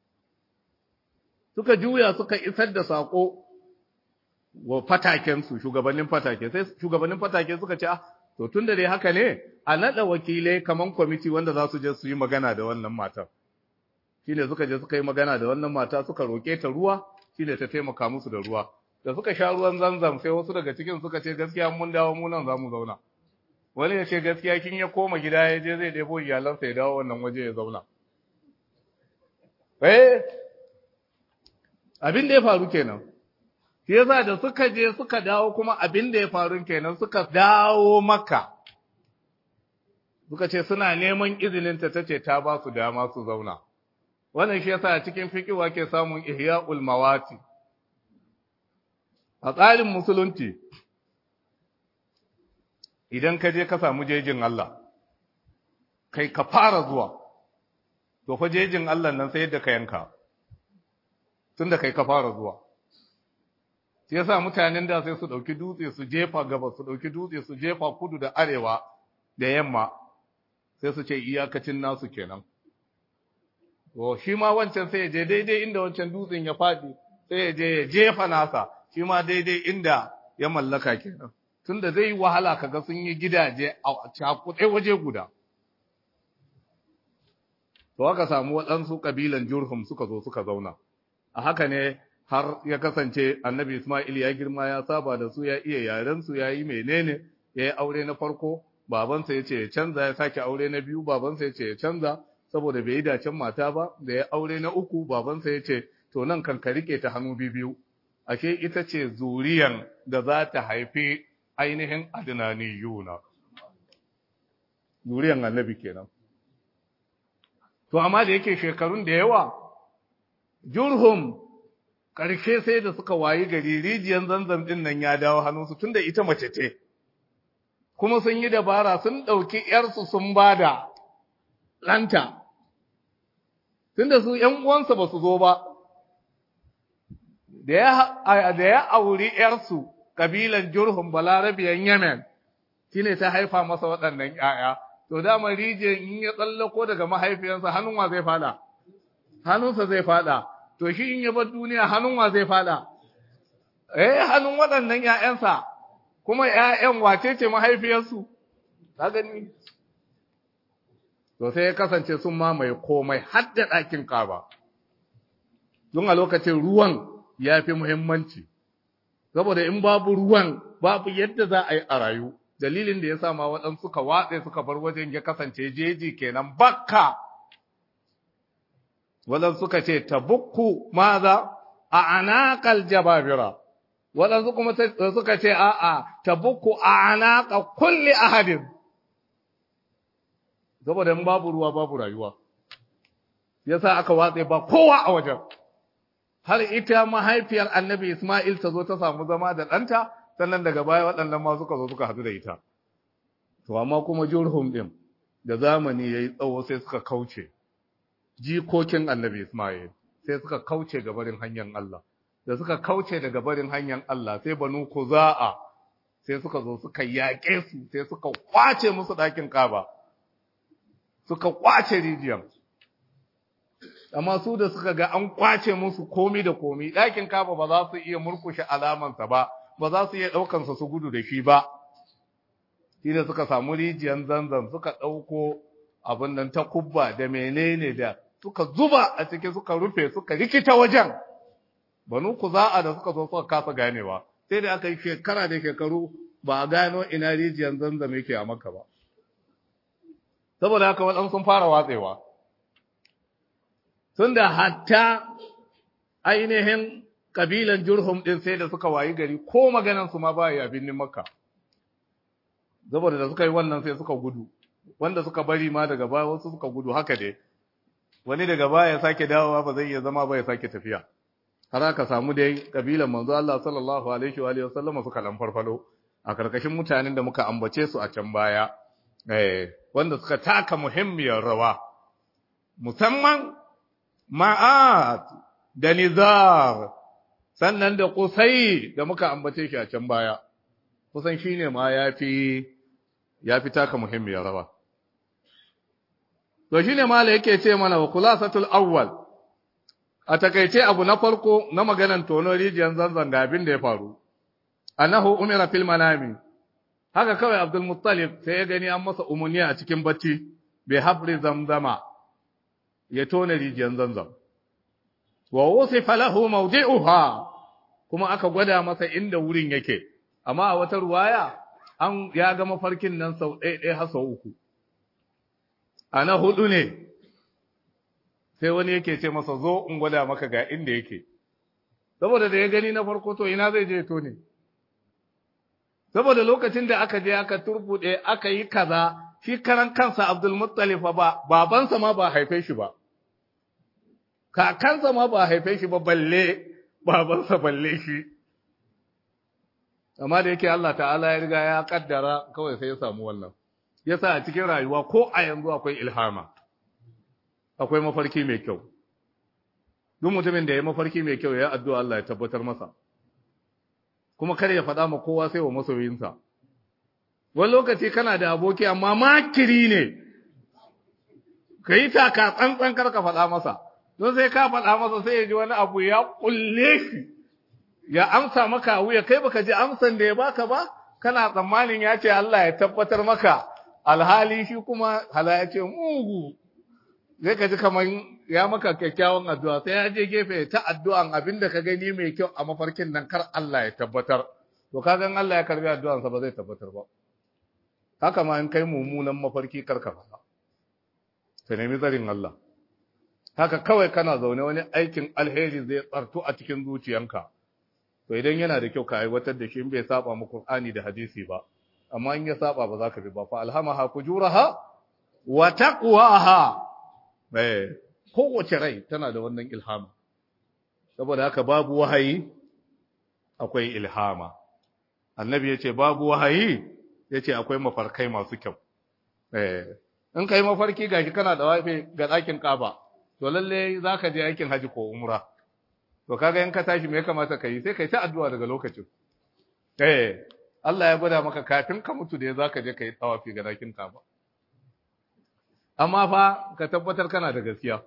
suka juya suka isar da sako wa fatakensu shugabannin fatake sai shugabannin fatake suka ce ah to tunda dai haka ne a nada wakilai kaman kwamiti wanda za su je su yi magana da wannan matar shine suka je suka yi magana da wannan mata suka roke ta ruwa shine ta taimaka musu da ruwa da suka sha ruwan zanzam sai wasu daga cikin suka ce gaskiya mun dawo mu nan za mu zauna wani ya ce gaskiya kin ya koma gida ya je zai ɗebo iyalansa ya dawo wannan waje ya zauna eh abin da ya faru kenan shi yasa da suka je suka dawo kuma abin da ya faru kenan suka dawo maka suka ce suna neman izinin ta tace ta ba su dama su zauna wannan shi yasa a cikin fiqh ke samun ihya'ul mawati a tsarin musulunci idan ka je ka samu jejin Allah kai ka fara zuwa to fa jejin Allah nan sai yadda ka yanka tunda kai ka fara zuwa shi yasa mutanen da sai su dauki dutse su jefa gaba su dauki dutse su jefa kudu da arewa da yamma sai su ce iyakacin nasu kenan to shi ma wancan sai ya je daidai inda wancan dutsen ya fadi sai ya je ya jefa nasa shi ma daidai inda ya mallaka kenan tunda zai yi wahala kaga sun yi gidaje a cakuɗe waje guda to aka samu waɗansu ƙabilan jurhum suka zo suka zauna a haka ne har ya kasance annabi Ismail ya girma ya saba da su ya iya yaren su ya yi menene ya yi aure na farko babansa ya ce ya canza ya sake aure na biyu babansa ya ce ya canza saboda bai yi dacen mata ba da ya aure na uku babansa ya ce to nan kan ka rike ta hannu biyu ashe ita ce zuriyan da za ta haifi ainihin adnaniyuna zuriyan annabi kenan to amma da yake shekarun da yawa jurhum ƙarshe sai da suka wayi gari rijiyar zanzan ɗin nan ya dawo hannunsu tunda ita mace ce kuma sun yi dabara sun ɗauki ‘yarsu sun ba da ɗanta tunda su ‘yan uwansa ba su zo ba da ya auri ‘yarsu ƙabilan jurhum balarabiyan yemen shine ta haifa masa waɗannan ‘ya'ya to dama rijiyar in ya tsallako daga mahaifiyarsa hannun wa zai fada hannunsa zai fada to shi in ya bar duniya hannun wa zai fada eh hannun waɗannan ƴaƴansa kuma ƴaƴan wace ce mahaifiyarsu ka gani to sai ya kasance sun mamaye komai har da ɗakin kaba don a lokacin ruwan ya fi muhimmanci saboda in babu ruwan babu yadda za a yi a rayu dalilin da ya sa ma waɗansu suka watse suka bar wajen ya kasance jeji kenan bakka waɗansu suka ce tabukku maza a anaqal jababira waɗansu kuma suka ce a'a tabukku a anaqa kulli ahadin saboda in babu ruwa babu rayuwa yasa aka watse ba kowa a wajen har ita mahaifiyar annabi Ismail ta zo ta samu zama da ɗanta sannan daga baya waɗannan ma suka zo suka haɗu da ita to amma kuma jurhum ɗin da zamani ya yi tsawo sai suka kauce jikokin annabi Ismail sai suka kauce ga barin hanyar Allah da suka kauce daga barin hanyar Allah sai banu kuza'a sai suka zo suka yaƙe su sai suka kwace musu ɗakin kaba suka kwace rijiyar amma su da suka ga an kwace musu komi da komi ɗakin kaba ba za su iya murkushe alamansa ba ba za su iya ɗaukansa su gudu da shi ba shi da suka samu rijiyar zanzan suka ɗauko abin nan ta kubba da menene da suka zuba a ciki suka rufe suka rikita wajen banu ku za'a da suka zo suka kasa ganewa sai da aka yi shekara da shekaru ba a gano ina rijiyar zanzan yake a maka ba saboda haka waɗansu sun fara watsewa tunda hatta ainihin kabilan Jurhum din sai da suka wayi gari ko maganan su ma ba ya binnin Makka saboda da suka yi wannan sai suka gudu wanda suka bari ma daga baya wasu suka gudu haka dai wani daga baya ya sake dawowa ba zai iya zama ba ya sake tafiya har aka samu dai kabilan manzo Allah sallallahu alaihi wa alihi wasallam suka lan farfado a karkashin mutanen da muka ambace su a can baya eh wanda suka taka muhimmiyar rawa musamman ma'at da nizar sannan da kusai da muka ambace shi a can baya kusan shine ma yafi yafi taka muhimmiyar rawa to shine mala yake ce mana wa khulasatul awwal a takaice abu na farko na maganan tono rijiyar zanzan ga abin da ya faru annahu umira fil manami haka kawai abdul muttalib sai ya gani an masa umarni a cikin bacci bi habri zamzama ya tona rijiyar zanzan wa wusifa lahu mawdi'uha kuma aka gwada masa inda wurin yake amma a wata ruwaya an ya ga mafarkin nan sau ɗaya ɗaya har sau uku ana hudu ne sai wani yake ce masa zo in gwada maka ga inda yake saboda da ya gani na farko to ina zai je to ne saboda lokacin da aka je aka turbude aka yi kaza shi karan kansa Abdul Muttalib ba babansa ma ba haife shi ba kakansa ma ba haife shi ba balle babansa balle shi amma da yake Allah ta'ala ya riga ya kaddara kawai sai ya samu wannan yasa a cikin rayuwa ko a yanzu akwai ilhama akwai mafarki mai kyau duk mutumin da ya mafarki mai kyau ya addu'a Allah ya tabbatar masa kuma kar ya faɗa ma kowa sai wa masoyinsa wani lokaci kana da aboki amma makiri ne ka yi taka tsantsan kar ka faɗa masa don sai ka faɗa masa sai ya ji wani abu ya kulle shi ya amsa maka wuya kai baka ji amsan da ya baka ba kana tsammanin ya ce Allah ya tabbatar maka alhali shi kuma hala ya ce mugu zai ka ji kamar ya maka kyakkyawan addu'a sai ya je gefe ta addu'an abin da ka gani mai kyau a mafarkin nan kar Allah ya tabbatar to kagan Allah ya karbi addu'ansa ba zai tabbatar ba haka ma in kai mummunan mafarki kar ka faɗa ka nemi tsarin Allah haka kawai kana zaune wani aikin alheri zai tsartu a cikin zuciyanka to idan yana da kyau ka aiwatar da shi in bai saba mu Qur'ani da hadisi ba amma in ya saba ba za ka bi ba fa alhamaha fujuraha wa taqwaha eh kowace rai tana da wannan ilhama saboda haka babu wahayi akwai ilhama annabi yace babu wahayi yace akwai mafarkai masu kyau eh in kai mafarki gashi kana da wafe ga ɗakin Kaaba to lalle zaka je aikin haji ko umra to kaga in ka tashi me ya kamata ka yi sai kai ta addu'a daga lokacin eh Allah ya gwada maka kafin ka mutu da zaka je kai tawafi ga dakin Kaaba amma fa ka tabbatar kana da gaskiya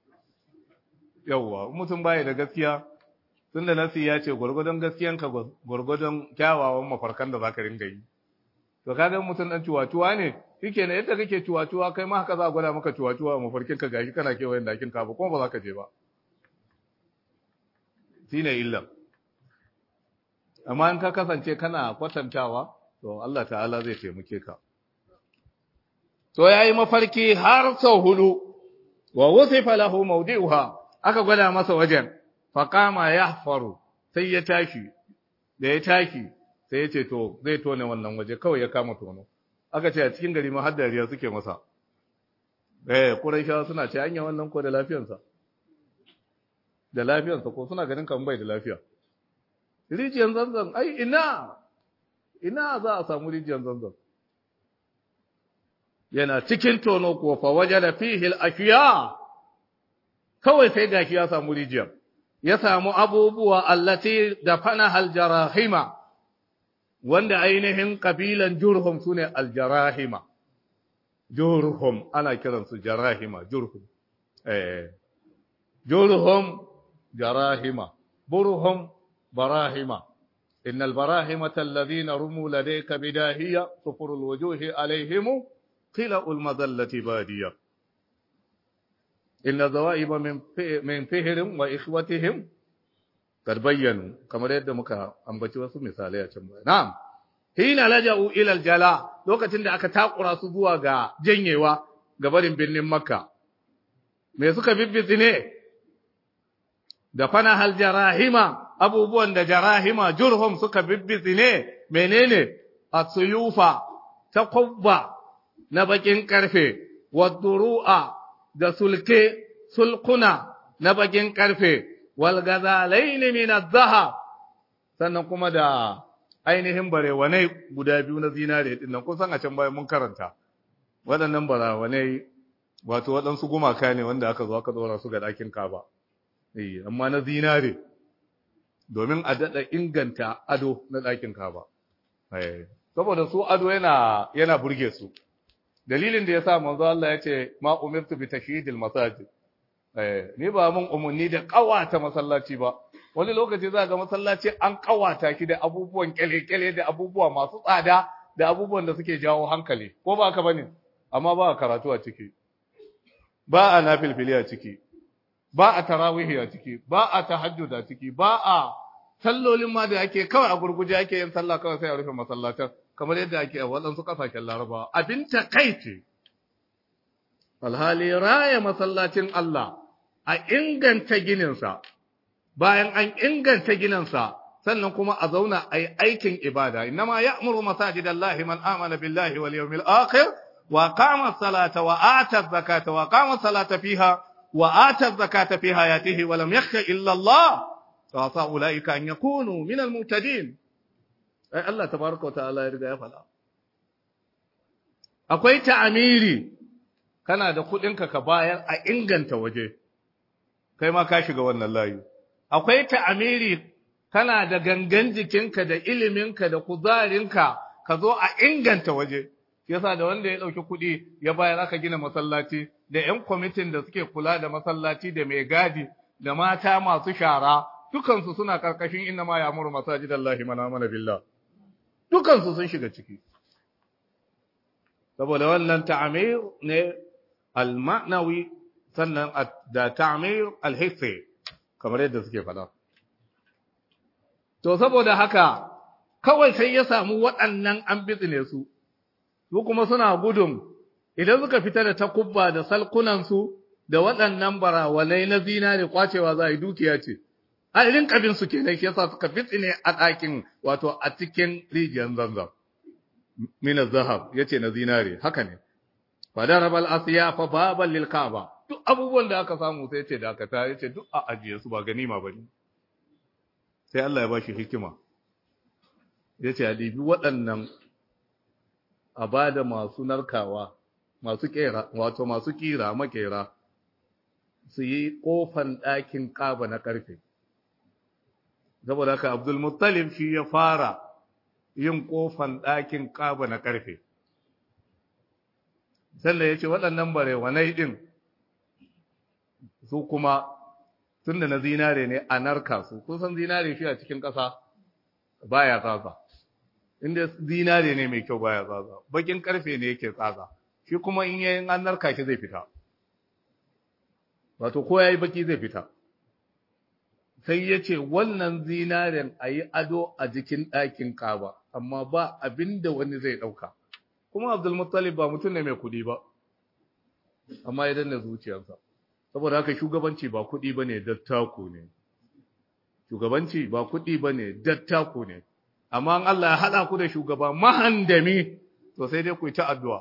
yawwa mutum baya da gaskiya tunda nasi ya ce gurgudun gaskiyanka gurgudun kyawawan mafarkan da zaka ringa yi to kaga mutum dan ciwaciwa ne shikenan yadda kake ciwaciwa kai ma haka za a gwada maka ciwaciwa a mafarkin ka gashi kana kewayen dakin Kaaba kuma ba za ka je ba shine illa amma in ka kasance kana kwatantawa to Allah ta'ala zai taimake ka to yayi mafarki har sau hudu wa wusifa lahu mawdi'uha aka gwada masa wajen faqama yahfaru sai ya tashi da ya tashi sai ya ce to zai tone wannan waje kawai ya kama tono aka ce a cikin gari ma har dariya suke masa eh quraishawa suna ce anya wannan ko da lafiyarsa da lafiyarsa ko suna ganin kan bai da lafiya rijiyar zanzan ai ina ina za a samu rijiyar zanzan yana cikin tono kuwa fa wajada fihi al-ashiya kawai sai gashi ya samu rijiyar ya samu abubuwa allati da fana al-jarahima wanda ainihin kabilan jurhum sune al-jarahima jurhum ana kiransu jarahima jurhum eh jurhum jarahima burhum براهمة إن البراهمة الذين رموا لديك بداهية صفر الوجوه عليهم قلأ المذلة بادية إن الذوائب من من فهر وإخوتهم قد بينوا كما يد مكا أنبتي wasu misalai a can baya na'am hina laja'u ila aljala lokacin da aka takura su zuwa ga janyewa ga barin birnin makka me suka bibbitsi ne da fana hal jarahima abubuwan da jarahima jurhum suka bibbizi ne menene asuyufa ta kubba na bakin karfe wadduru'a da sulke sulkuna na bakin karfe wal gazalaini min adh sannan kuma da ainihin barewanai guda biyu na zinare din nan kusan a can bayan mun karanta waɗannan barawanai wato waɗansu gumaka ne wanda aka zo aka dora su ga ɗakin kaba eh amma na zinare domin a daɗa inganta ado na ɗakin kaba eh saboda su ado yana yana burge su dalilin da yasa manzo Allah ya ce ma umirtu bi tashyidil masajid eh ni ba mun umunni da kawata masallaci ba wani lokaci za ga masallaci an kawata shi da abubuwan kyale-kyale da abubuwa masu tsada da abubuwan da suke jawo hankali ko ba ka bane amma ba a karatu a ciki ba a nafilfili a ciki ba a tarawihi a ciki ba a tahajjud a ciki ba a sallolin ma da ake kawai a gurguje ake yin sallah kawai sai a rufe masallatan kamar yadda ake a waɗansu ƙasashen larabawa abin takaici alhali raya masallacin Allah a inganta gininsa bayan an inganta gininsa sannan kuma a zauna a yi aikin ibada innama ya'muru masajidallahi man amana billahi wal yawmil akhir wa qama salata wa ata zakata wa qama salata fiha wa ata zakata fi hayatihi wa lam yakhsha illa Allah fa sa ulaika an yakunu min al muhtadin ai Allah tabaraka wa ta'ala ya riga ya fada akwai ta'amiri kana da kudinka ka bayar a inganta waje kai ma ka shiga wannan layi akwai ta'amiri kana da gangan jikinka da iliminka da kuzarinka ka zo a inganta waje yasa da wanda ya dauki kuɗi ya bayar aka gina masallaci da ƴan kwamitin da suke kula da masallaci da mai gadi da mata masu shara dukansu suna karkashin inna ma ya'muru masajidallahi man amana billah dukansu sun shiga ciki saboda wannan ta'amir ne al-ma'nawi sannan da ta'amir al-hissi kamar yadda suke faɗa. To, saboda haka, kawai sai ya samu waɗannan an bitsine su, su kuma suna gudun, idan suka fita da takubba da salkunansu da waɗannan barawalai na zinare kwacewa za a yi dukiya ce, a irin kabinsu ke nan shi yasa suka bitsine a ɗakin wato a cikin rijiyar zanzan. Mina zahab ya ce na zinare, haka ne. Fadarabal asiya fa baban lil ka'aba duk abubuwan da aka samu sai ce dakata ya ce duk a ajiye su ba ganima ba ne sai Allah ya ba shi hikima ya ce a ɗibi waɗannan a ba da masu narkawa masu ƙera wato masu ƙira makera su yi ƙofan ɗakin ƙaba na ƙarfe saboda haka abdulmuttalib shi ya fara yin ƙofan ɗakin ƙaba na ƙarfe sannan ya ce waɗannan barewanai ɗin su kuma tun da na zinare ne a narka su kun san zinare shi a cikin ƙasa baya tsatsa inda zinare ne mai kyau baya tsatsa bakin ƙarfe ne yake tsatsa shi kuma in yayin an narka shi zai fita wato ko yayi baki zai fita sai ya ce wannan zinaren a yi ado a jikin ɗakin kaba amma ba abin da wani zai ɗauka kuma abdulmuttalib ba mutum ne mai kuɗi ba amma ya danna zuciyarsa saboda haka shugabanci ba kuɗi ba ne dattako ne shugabanci ba kuɗi ba ne dattako ne amma an Allah ya haɗa ku da shugaba mahandami to sai dai ku yi ta addu'a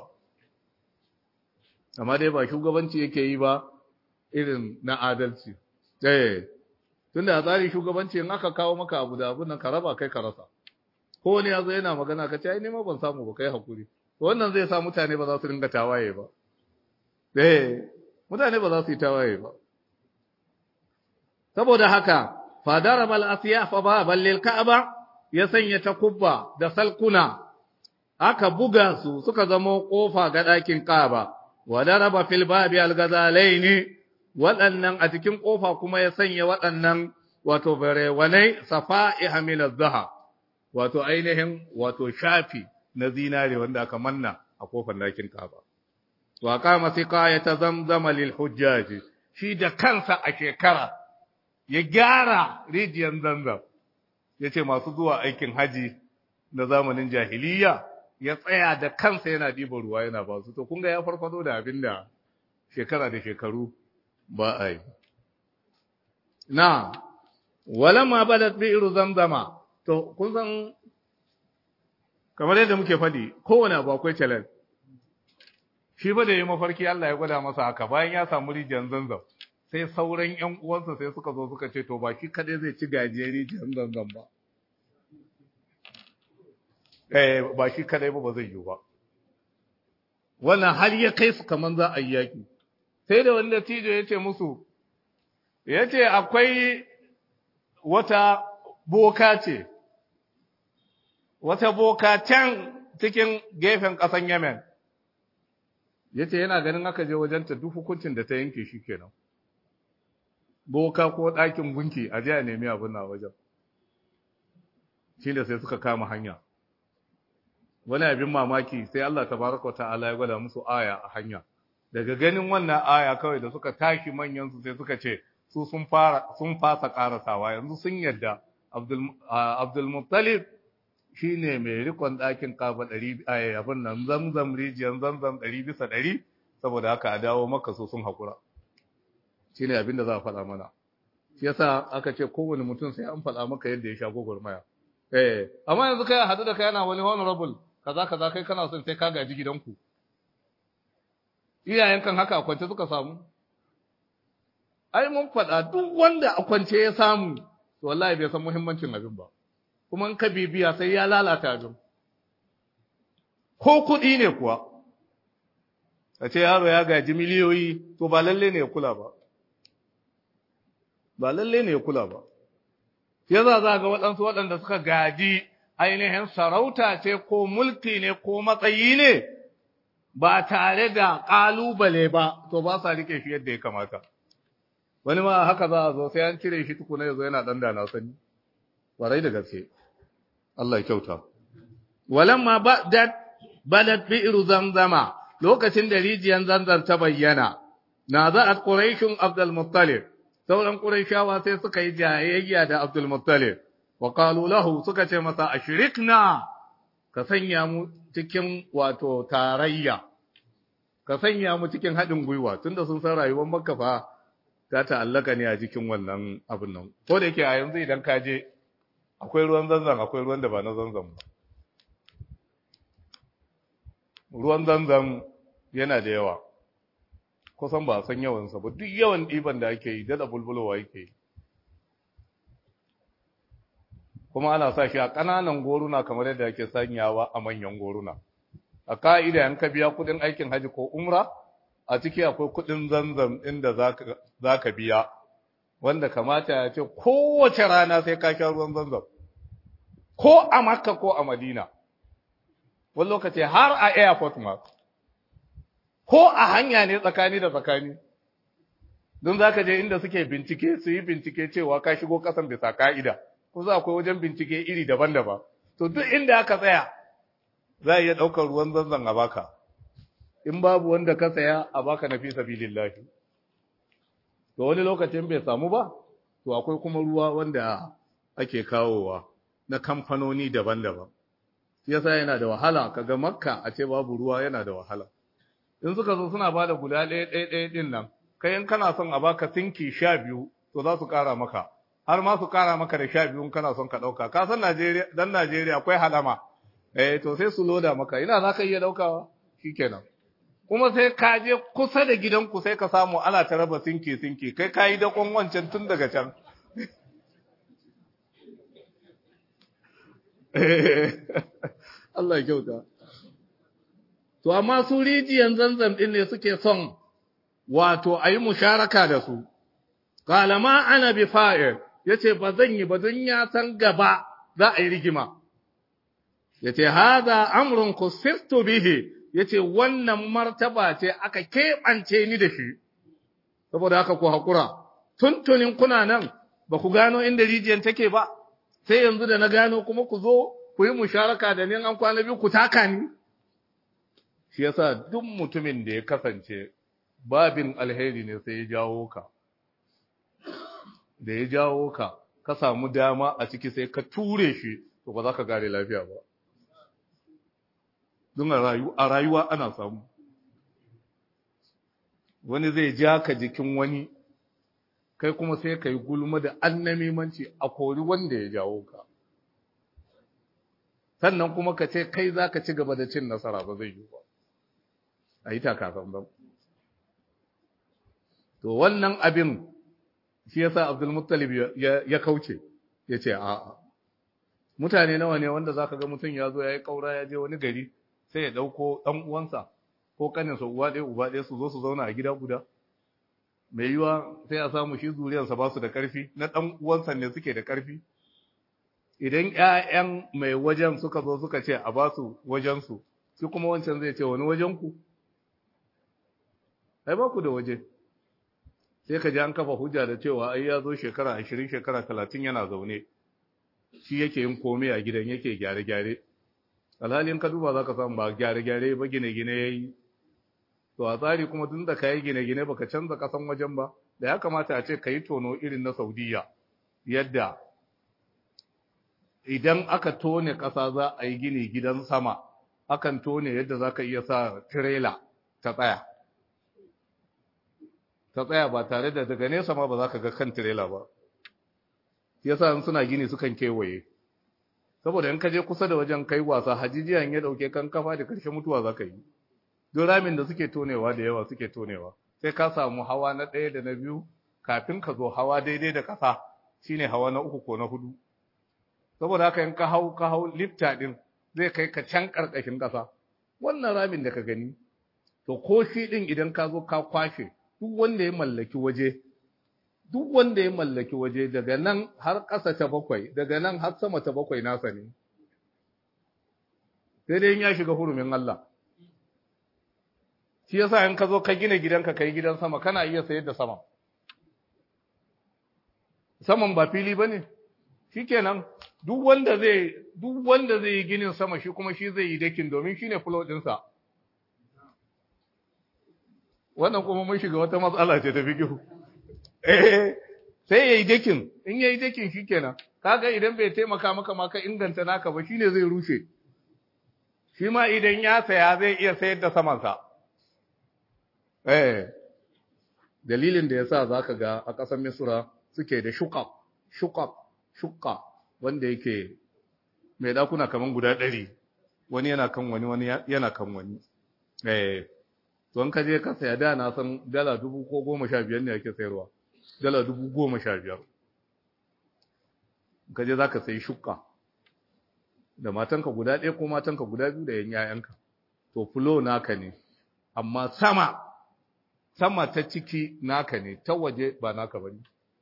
amma dai ba shugabanci yake yi ba irin na adalci eh tunda a tsari shugabanci in aka kawo maka abu da abun nan ka raba kai ka rasa ko wani ya zo yana magana ka ce ai nema ban samu ba kai hakuri to wannan zai sa mutane ba za su ringa tawaye ba eh mutane ba za su yi tawaye ba saboda haka fadara bal asiya fa ba ballil ka'aba ya sanya takubba da salkuna aka buga su suka zama kofa ga ɗakin ka'aba wa daraba fil babi al gazalaini waɗannan a cikin kofa kuma ya sanya waɗannan wato barewanai safa'iha min az-zahab wato ainihin wato shafi na zinare wanda aka manna a kofar ɗakin ka'aba wa kama siqayata zamzama lil hujjaji shi da kansa a shekara ya gyara rijiyar zanzam yace masu zuwa aikin haji na zamanin jahiliya ya tsaya da kansa yana diba ruwa yana ba su to kun ga ya farfado da abin da shekara da shekaru ba a yi na walamma badat bi'ru zamzama to kun san kamar yadda muke faɗi kowane abu akwai challenge shi ba da yi mafarki Allah ya gwada masa haka bayan ya samu rijiyar zanzam sai sauran ƴan uwansa sai suka zo suka ce to ba shi kadai zai ci gajiyar rijiyar zanzam ba eh ba shi kadai ba ba zai yi ba wannan har ya kai su kaman za a yi yaki sai da wani dattijo ya ce musu ya ce akwai wata boka ce wata boka can cikin gefen ƙasan Yemen. Ya ce yana ganin aka je wajenta duk hukuncin da ta yanke shi kenan. Boka ko ɗakin gunki a je a nemi abin na wajen. Shi da sai suka kama hanya. Wani abin mamaki sai Allah tabaraka ta'ala ya gwada musu aya a hanya. Daga ganin wannan aya kawai da suka tashi manyansu sai suka ce su sun fara sun fasa karasawa yanzu sun yadda Abdul Abdul Muttalib shi ne mai rikon ɗakin kafa ɗari a abin nan zamzam rijiyar zamzam ɗari bisa ɗari saboda haka a dawo maka so sun haƙura shi ne abin da za a faɗa mana shi yasa aka ce kowane mutum sai an faɗa maka yadda ya sha gwagwarmaya eh amma yanzu kai haɗu da kai yana wani honorable kaza kaza kai kana son sai ka gaji gidanku iyayen kan haka a kwance suka samu ai mun faɗa duk wanda a kwance ya samu to wallahi bai san muhimmancin abin ba kuma in ka bibiya sai ya lalata abin ko kuɗi ne kuwa a ce yaro ya gaji miliyoyi to ba lalle ne ya kula ba ba lalle ne ya kula ba ya za za ga waɗansu waɗanda suka gaji ainihin sarauta ce ko mulki ne ko matsayi ne ba tare da ƙalubale ba to ba sa rike shi yadda ya kamata wani ma haka za a zo sai an cire shi tukuna ya zo yana ɗan da na sani warai da gaske Allah ya kyauta walamma badat badat bi'ru zamzama lokacin da rijiyar zanzan ta bayyana na za'at quraishun abdul muttalib sauran quraishawa sai suka yi jayayya da abdul muttalib wa qalu lahu suka ce masa ashrikna ka sanya mu cikin wato tarayya ka sanya mu cikin haɗin gwiwa tunda sun san rayuwar makka fa ta ta'allaka ne a cikin wannan abin nan ko da yake a yanzu idan ka je akwai ruwan zanzan akwai ruwan da ba na zanzan ba ruwan zanzan yana da yawa kusan ba a san yawansa ba duk yawan ɗiban da ake yi dada bulbulowa yake yi kuma ana sa shi a ƙananan goruna kamar yadda ake sanyawa a manyan goruna a ka'ida yan ka biya kuɗin aikin haji ko umra a ciki akwai kuɗin zanzan inda za ka biya wanda kamata ya ce kowace rana sai ka sha ruwan zanzan ko a makka ko a madina wani lokaci har a airport ma ko a hanya ne tsakani da tsakani don za ka je inda suke bincike su yi bincike cewa ka shigo kasan bisa ka'ida ko za akwai wajen bincike iri daban-daban to duk inda aka tsaya za a iya ɗaukar ruwan zanzan a baka in babu wanda ka saya a baka na fi sabilillahi to wani lokacin bai samu ba to akwai kuma ruwa wanda ake kawowa na kamfanoni daban-daban yasa yana da wahala kaga makka a ce babu ruwa yana da wahala in suka zo suna bada guda ɗaya ɗaya ɗaya ɗin nan kai in kana son a baka sinki sha biyu to za su ƙara maka har ma su ƙara maka da sha biyu in kana son ka ɗauka ka san Najeriya dan Najeriya akwai halama eh to sai su loda maka ina za ka iya ɗaukawa shikenan kuma sai ka je kusa da gidanku sai ka samu ana ta raba sinki sinki kai ka yi dakon wancan tun daga can Allah kyauta to amma su rijiyan zanzam din ne suke son wato a yi musharaka da su kalama ana bi fa'il yace ba zan yi ba don ya san gaba za a yi rigima yace haza amrun kusistu bihi yace wannan martaba ce aka keɓance ni da shi saboda haka ku haƙura tuntunin kuna nan ba ku gano inda rijiyar take ba sai yanzu da na gano kuma ku zo ku yi musharaka da ni an kwana biyu ku taka ni shi yasa duk mutumin da ya kasance babin alheri ne sai ya jawo ka da ya jawo ka ka samu dama a ciki sai ka ture shi to ba za ka gare lafiya ba don a rayuwa ana samu wani zai ja ka jikin wani kai kuma sai ka yi gulma da annamimanci a kori wanda ya jawo ka sannan kuma ka ce kai za ka ci gaba da cin nasara ba zai yi ba a yi takasan ba to wannan abin shi yasa abdulmuttalib ya kauce ya ce a'a mutane nawa ne wanda za ka ga mutum ya zo ya yi ƙaura ya je wani gari sai ya ɗauko ɗan uwansa ko ƙaninsa uwa ɗaya uba ɗaya su zo su zauna a gida guda mai yiwa sai a samu shi zuriyarsa ba su da ƙarfi na ɗan uwansa ne suke da ƙarfi idan ƴaƴan mai wajen suka zo suka ce a ba su wajensu shi kuma wancan zai ce wani wajenku ai ba ku da waje sai ka ji an kafa hujja da cewa ai ya zo shekara ashirin shekara talatin yana zaune shi yake yin komai a gidan yake gyare-gyare alhalin ka duba za ka samu ba gyare-gyare ba gine-gine ya yi to a tsari kuma tun da ka yi gine-gine baka canza kasan wajen ba da ya kamata a ce ka yi tono irin na saudiya yadda idan aka tone ƙasa za a yi gini gidan sama akan tone yadda za ka iya sa tirela ta tsaya ta tsaya ba tare da daga nesa ma ba za ka ga kan tirela ba yasa in suna gini sukan kewaye saboda in ka je kusa da wajen kai wasa hajijiyan ya dauke kan kafa da karshe mutuwa za ka yi don ramin da suke tonewa da yawa suke tonewa sai ka samu hawa na ɗaya da na biyu kafin ka zo hawa daidai da ƙasa shine hawa na uku ko na hudu saboda haka in ka hau ka hau lifta din zai kai ka can ƙarƙashin ƙasa wannan ramin da ka gani to ko shi din idan ka zo ka kwashe duk wanda ya mallaki waje duk wanda ya mallaki waje daga nan har ƙasa ta bakwai daga nan har sama ta bakwai nasa ne sai dai ya shiga hurumin Allah shi yasa in ka zo ka gina gidanka kai gidan sama kana iya sayar da sama saman ba fili bane shikenan duk wanda zai duk wanda zai yi ginin sama shi kuma shi zai yi dakin domin shine floor ɗinsa wannan kuma mun shiga wata matsala ce ta fikihu eh sai yayi dakin in yayi dakin shikenan kaga idan bai taimaka maka ma ka inganta naka ba shine zai rushe shi ma idan ya saya zai iya sayar da saman sa eh dalilin da yasa zaka ga a ƙasar Misra suke da shuqaq shuqaq shuqqa wanda yake mai dakuna kaman guda ɗari wani yana kan wani wani yana kan wani eh to in ka je ka saya da na san dala dubu ko goma sha biyar ne ake sayarwa dala dubu goma sha biyar ka je za ka sayi shukka da matanka guda ɗaya ko matanka guda biyu da yan yayanka to fulo naka ne amma sama sama ta ciki naka ne ta waje ba naka ba ne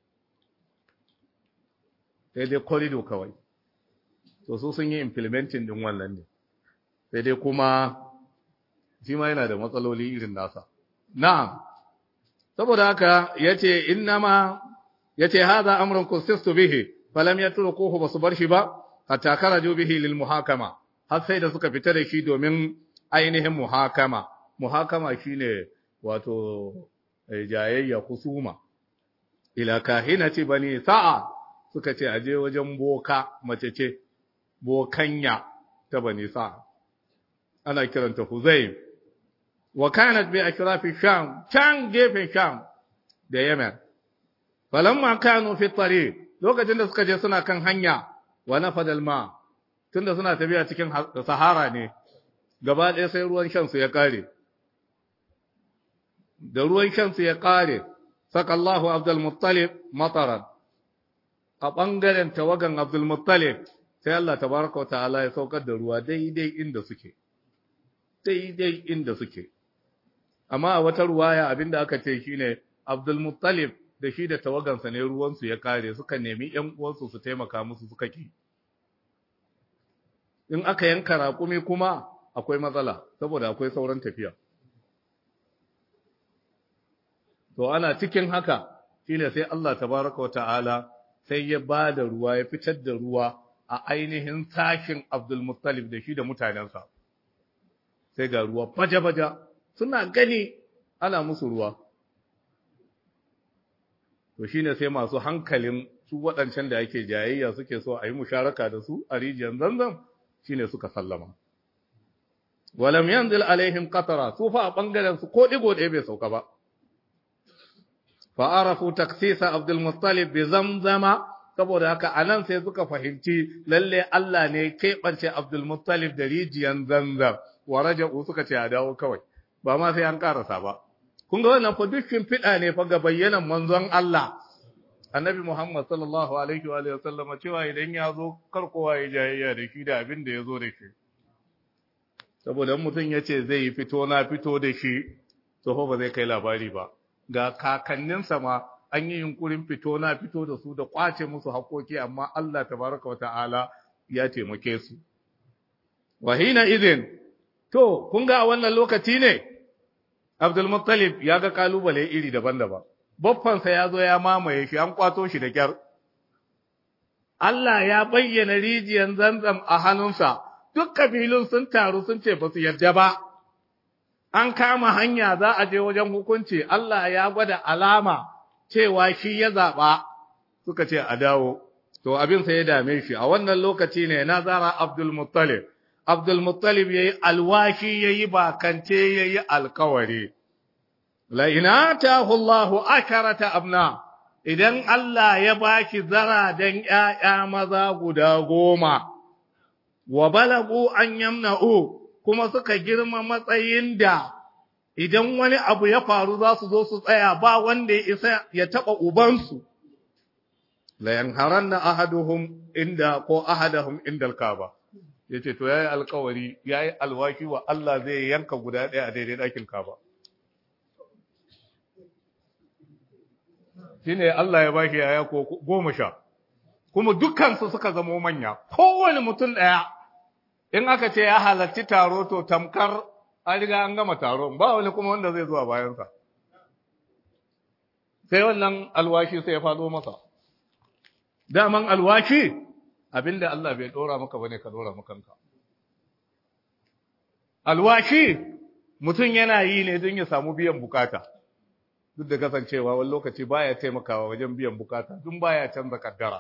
sai dai corridor kawai to su sun yi implementing din wannan ne sai dai kuma shi ma yana da matsaloli irin nasa. Na'am, saboda haka ya ce, Innama, ya ce, Haza amuran kusistu bihi, falam ya tura kohu ba su bar shi ba, hatta karaju bihi lil muhakama, har sai da suka fita da shi domin ainihin muhakama. Muhakama shi ne wato jayayya kusuma. Ila kahinati bani sa'a suka ce, aje wajen boka mace ce, bokanya ta bani sa'a. Ana kiranta Huzaim. wa kanat bi akrafi sham can gefen sham da yemen falamma kanu fi tariq lokacin da suka je suna kan hanya wa nafada alma tunda suna tafiya cikin sahara ne gaba ɗaya sai ruwan shan su ya kare da ruwan shan su ya kare saka Allahu Abdul Muttalib mataran a bangaren tawagan Abdul Muttalib sai Allah tabaraka wa ta'ala ya saukar da ruwa daidai inda suke daidai inda suke amma a wata ruwaya abinda aka ce shine Abdul Muttalib da shi da tawagansa ne ruwansu ya kare suka nemi ƴan uwansu su taimaka musu suka ki in aka yanka raƙumi kuma akwai matsala saboda akwai sauran tafiya to ana cikin haka shine sai Allah tabaraka wa ta'ala sai ya ba da ruwa ya fitar da ruwa a ainihin sashin Abdul Muttalib da shi da mutanensa sai ga ruwa baja-baja suna gani ana musu ruwa. To shi ne sai masu hankalin su waɗancan da ake jayayya suke so a yi musharaka da su a rijiyar zanzan shi ne suka sallama. Walam yanzil alaihim qatara su fa a ɓangaren su ko ɗigo ɗaya bai sauka ba. fa'arafu taksisa Abdul Muttalib bi zamzama saboda haka anan sai suka fahimci lalle Allah ne keɓance Abdul Muttalib da rijiyan zanzam wa raja'u suka ce a dawo kawai ba ma sai an karasa ba kun ga wannan fa duk fiɗa ne fa ga bayyanan manzon Allah annabi Muhammad sallallahu alaihi wa sallama cewa idan ya zo kar kowa ya jayayya da shi da abin da ya zo da shi saboda mutum ya ce zai yi fito na fito da shi to ba zai kai labari ba ga kakanninsa ma an yi yunkurin fito na fito da su da kwace musu haƙoƙi amma Allah tabaraka wa ta'ala ya taimake su wahina idin to kun ga wannan lokaci ne Abdul Muttalib ya ga kalubale iri daban-daban baffansa ya zo ya mamaye shi an kwato shi da kyar Allah ya bayyana rijiyar zanzam a hannunsa duk kabilun sun taru sun ce ba su yarda ba an kama hanya za a je wajen hukunci Allah ya gwada alama cewa shi ya zaɓa suka ce a dawo to abin sai ya dame shi a wannan lokaci ne nazara Abdul Muttalib Abdul Muttalib yayi alwashi yayi bakance yayi alkawari la ina tahu Allahu akarata abna idan Allah ya baki zara dan ƴaƴa maza guda goma wa balagu an yamna'u kuma suka girma matsayin da idan wani abu ya faru za su zo su tsaya ba wanda ya isa ya taɓa ubansu la yanharanna ahaduhum inda ko ahadahum inda alkaba yace to yayi alkawari yayi alwaki wa Allah zai yanka guda ɗaya a daidai ɗakin kaba shine Allah ya bashi yaya ko goma sha kuma dukkansu suka zamo manya kowane mutum ɗaya in aka ce ya halarci taro to tamkar an riga an gama taron ba wani kuma wanda zai zuwa bayansa sai wannan alwashi sai ya faɗo masa daman alwashi abinda Allah bai ɗora maka bane ka ɗora makanka alwashi mutum yana yi ne don ya samu biyan bukata duk da kasancewa wani lokaci baya taimakawa wajen biyan bukata dun baya canza kaddara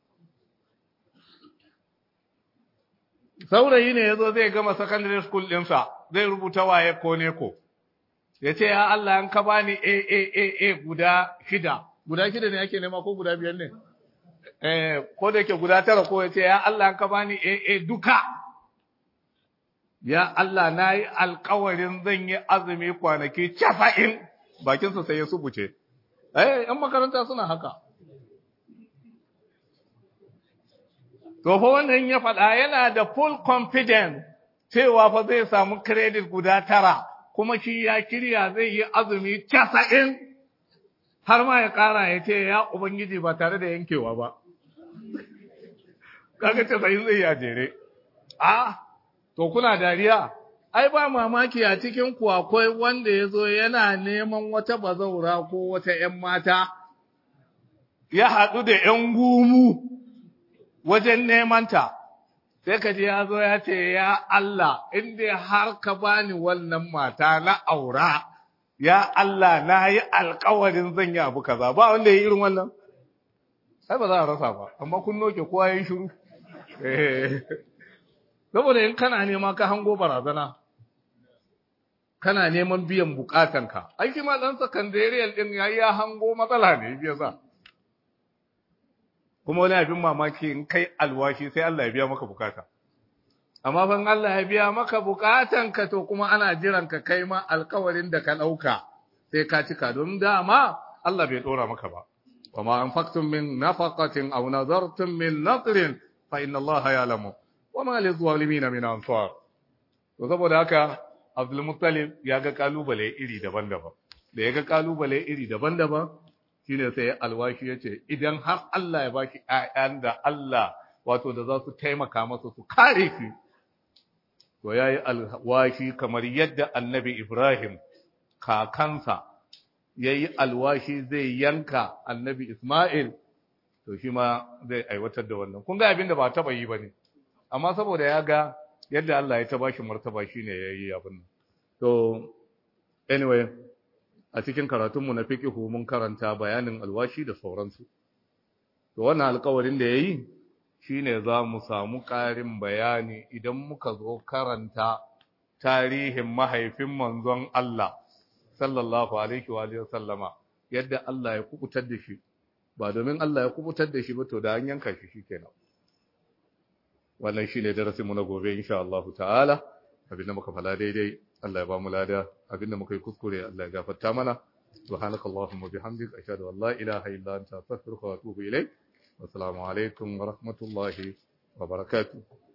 saurayi ne yazo zai gama secondary school ɗinsa zai rubuta waye ko ne ko ya ce ya Allah an ka bani a a a a guda shida guda shida ne ake nema ko guda biyar ne eh ko da yake guda tara ko ya ce ya Allah an ka bani a a duka ya Allah na yi alkawarin zan yi azumi kwanaki casa'in bakinsa sai ya subuce. Eh, ‘yan makaranta suna haka. To, fa wannan ya faɗa yana da full confidence cewa fa zai samu credit guda tara, kuma shi ya kirya zai yi azumi casa'in har ma ya ƙara ya ce ya Ubangiji ba tare da yankewa ba. Kaga casa'in zai yi a jere. A, to kuna dariya. ai ba mamaki a cikin ku akwai wanda ya zo yana neman wata bazaura ko wata ‘yan mata, ya haɗu da ‘yan gumu wajen nemanta, sai ka ji ya zo ya ce, Ya Allah, inda har ka bani wannan mata na aura, ya Allah na yi alkawarin zan yi abu kaza, ba wanda ya yi irin wannan? Sai ba za a rasa ba, amma kun noke kowa ya yi shiru. Saboda in kana nema ka hango barazana. kana neman biyan bukatanka ai shi ma dan sakandariyal din yayi ya hango matsala ne biya sa kuma wani abin mamaki in kai alwashi sai Allah ya biya maka bukata amma fa Allah ya biya maka bukatanka to kuma ana jiran ka kai ma alkawarin da ka dauka sai ka cika don dama Allah bai dora maka ba وما أنفقتم من نفقة أو نذرتم من نذر فإن الله يعلم وما للظالمين من أنصار وsaboda haka Abdulmuttalib ya ga kalubale iri daban-daban. Da ya ga kalubale iri daban-daban, shine sai alwashi ya ce, idan har Allah ya baki ‘ya'yan da Allah wato da za su taimaka masa su kare shi, to ya yi alwashi kamar yadda annabi Ibrahim, kakansa, ya yi alwashi zai yanka annabi Ismail, to shi ma zai aiwatar da wannan. Kun ga abin da ba taɓa yi ba ne, amma saboda ya ga yadda Allah ya ta bashi martaba shine yayi abin to anyway a cikin karatunmu na fiqhu mun karanta bayanin alwashi da sauransu to wannan alƙawarin da yayi shine za mu samu ƙarin bayani idan muka zo karanta tarihin mahaifin manzon Allah sallallahu alaihi wa alihi sallama yadda Allah ya kubutar da shi ba domin Allah ya kubutar da shi ba to da an yanka shi shikenan wannan shine darasin mu na gobe insha Allah ta'ala abinda muka fala daidai Allah ya ba mu lada abinda muka yi kuskure Allah ya gafarta mana subhanakallahumma bihamdika ashhadu an la ilaha illa anta astaghfiruka wa atubu ilayk wa assalamu alaikum wa rahmatullahi wa barakatuh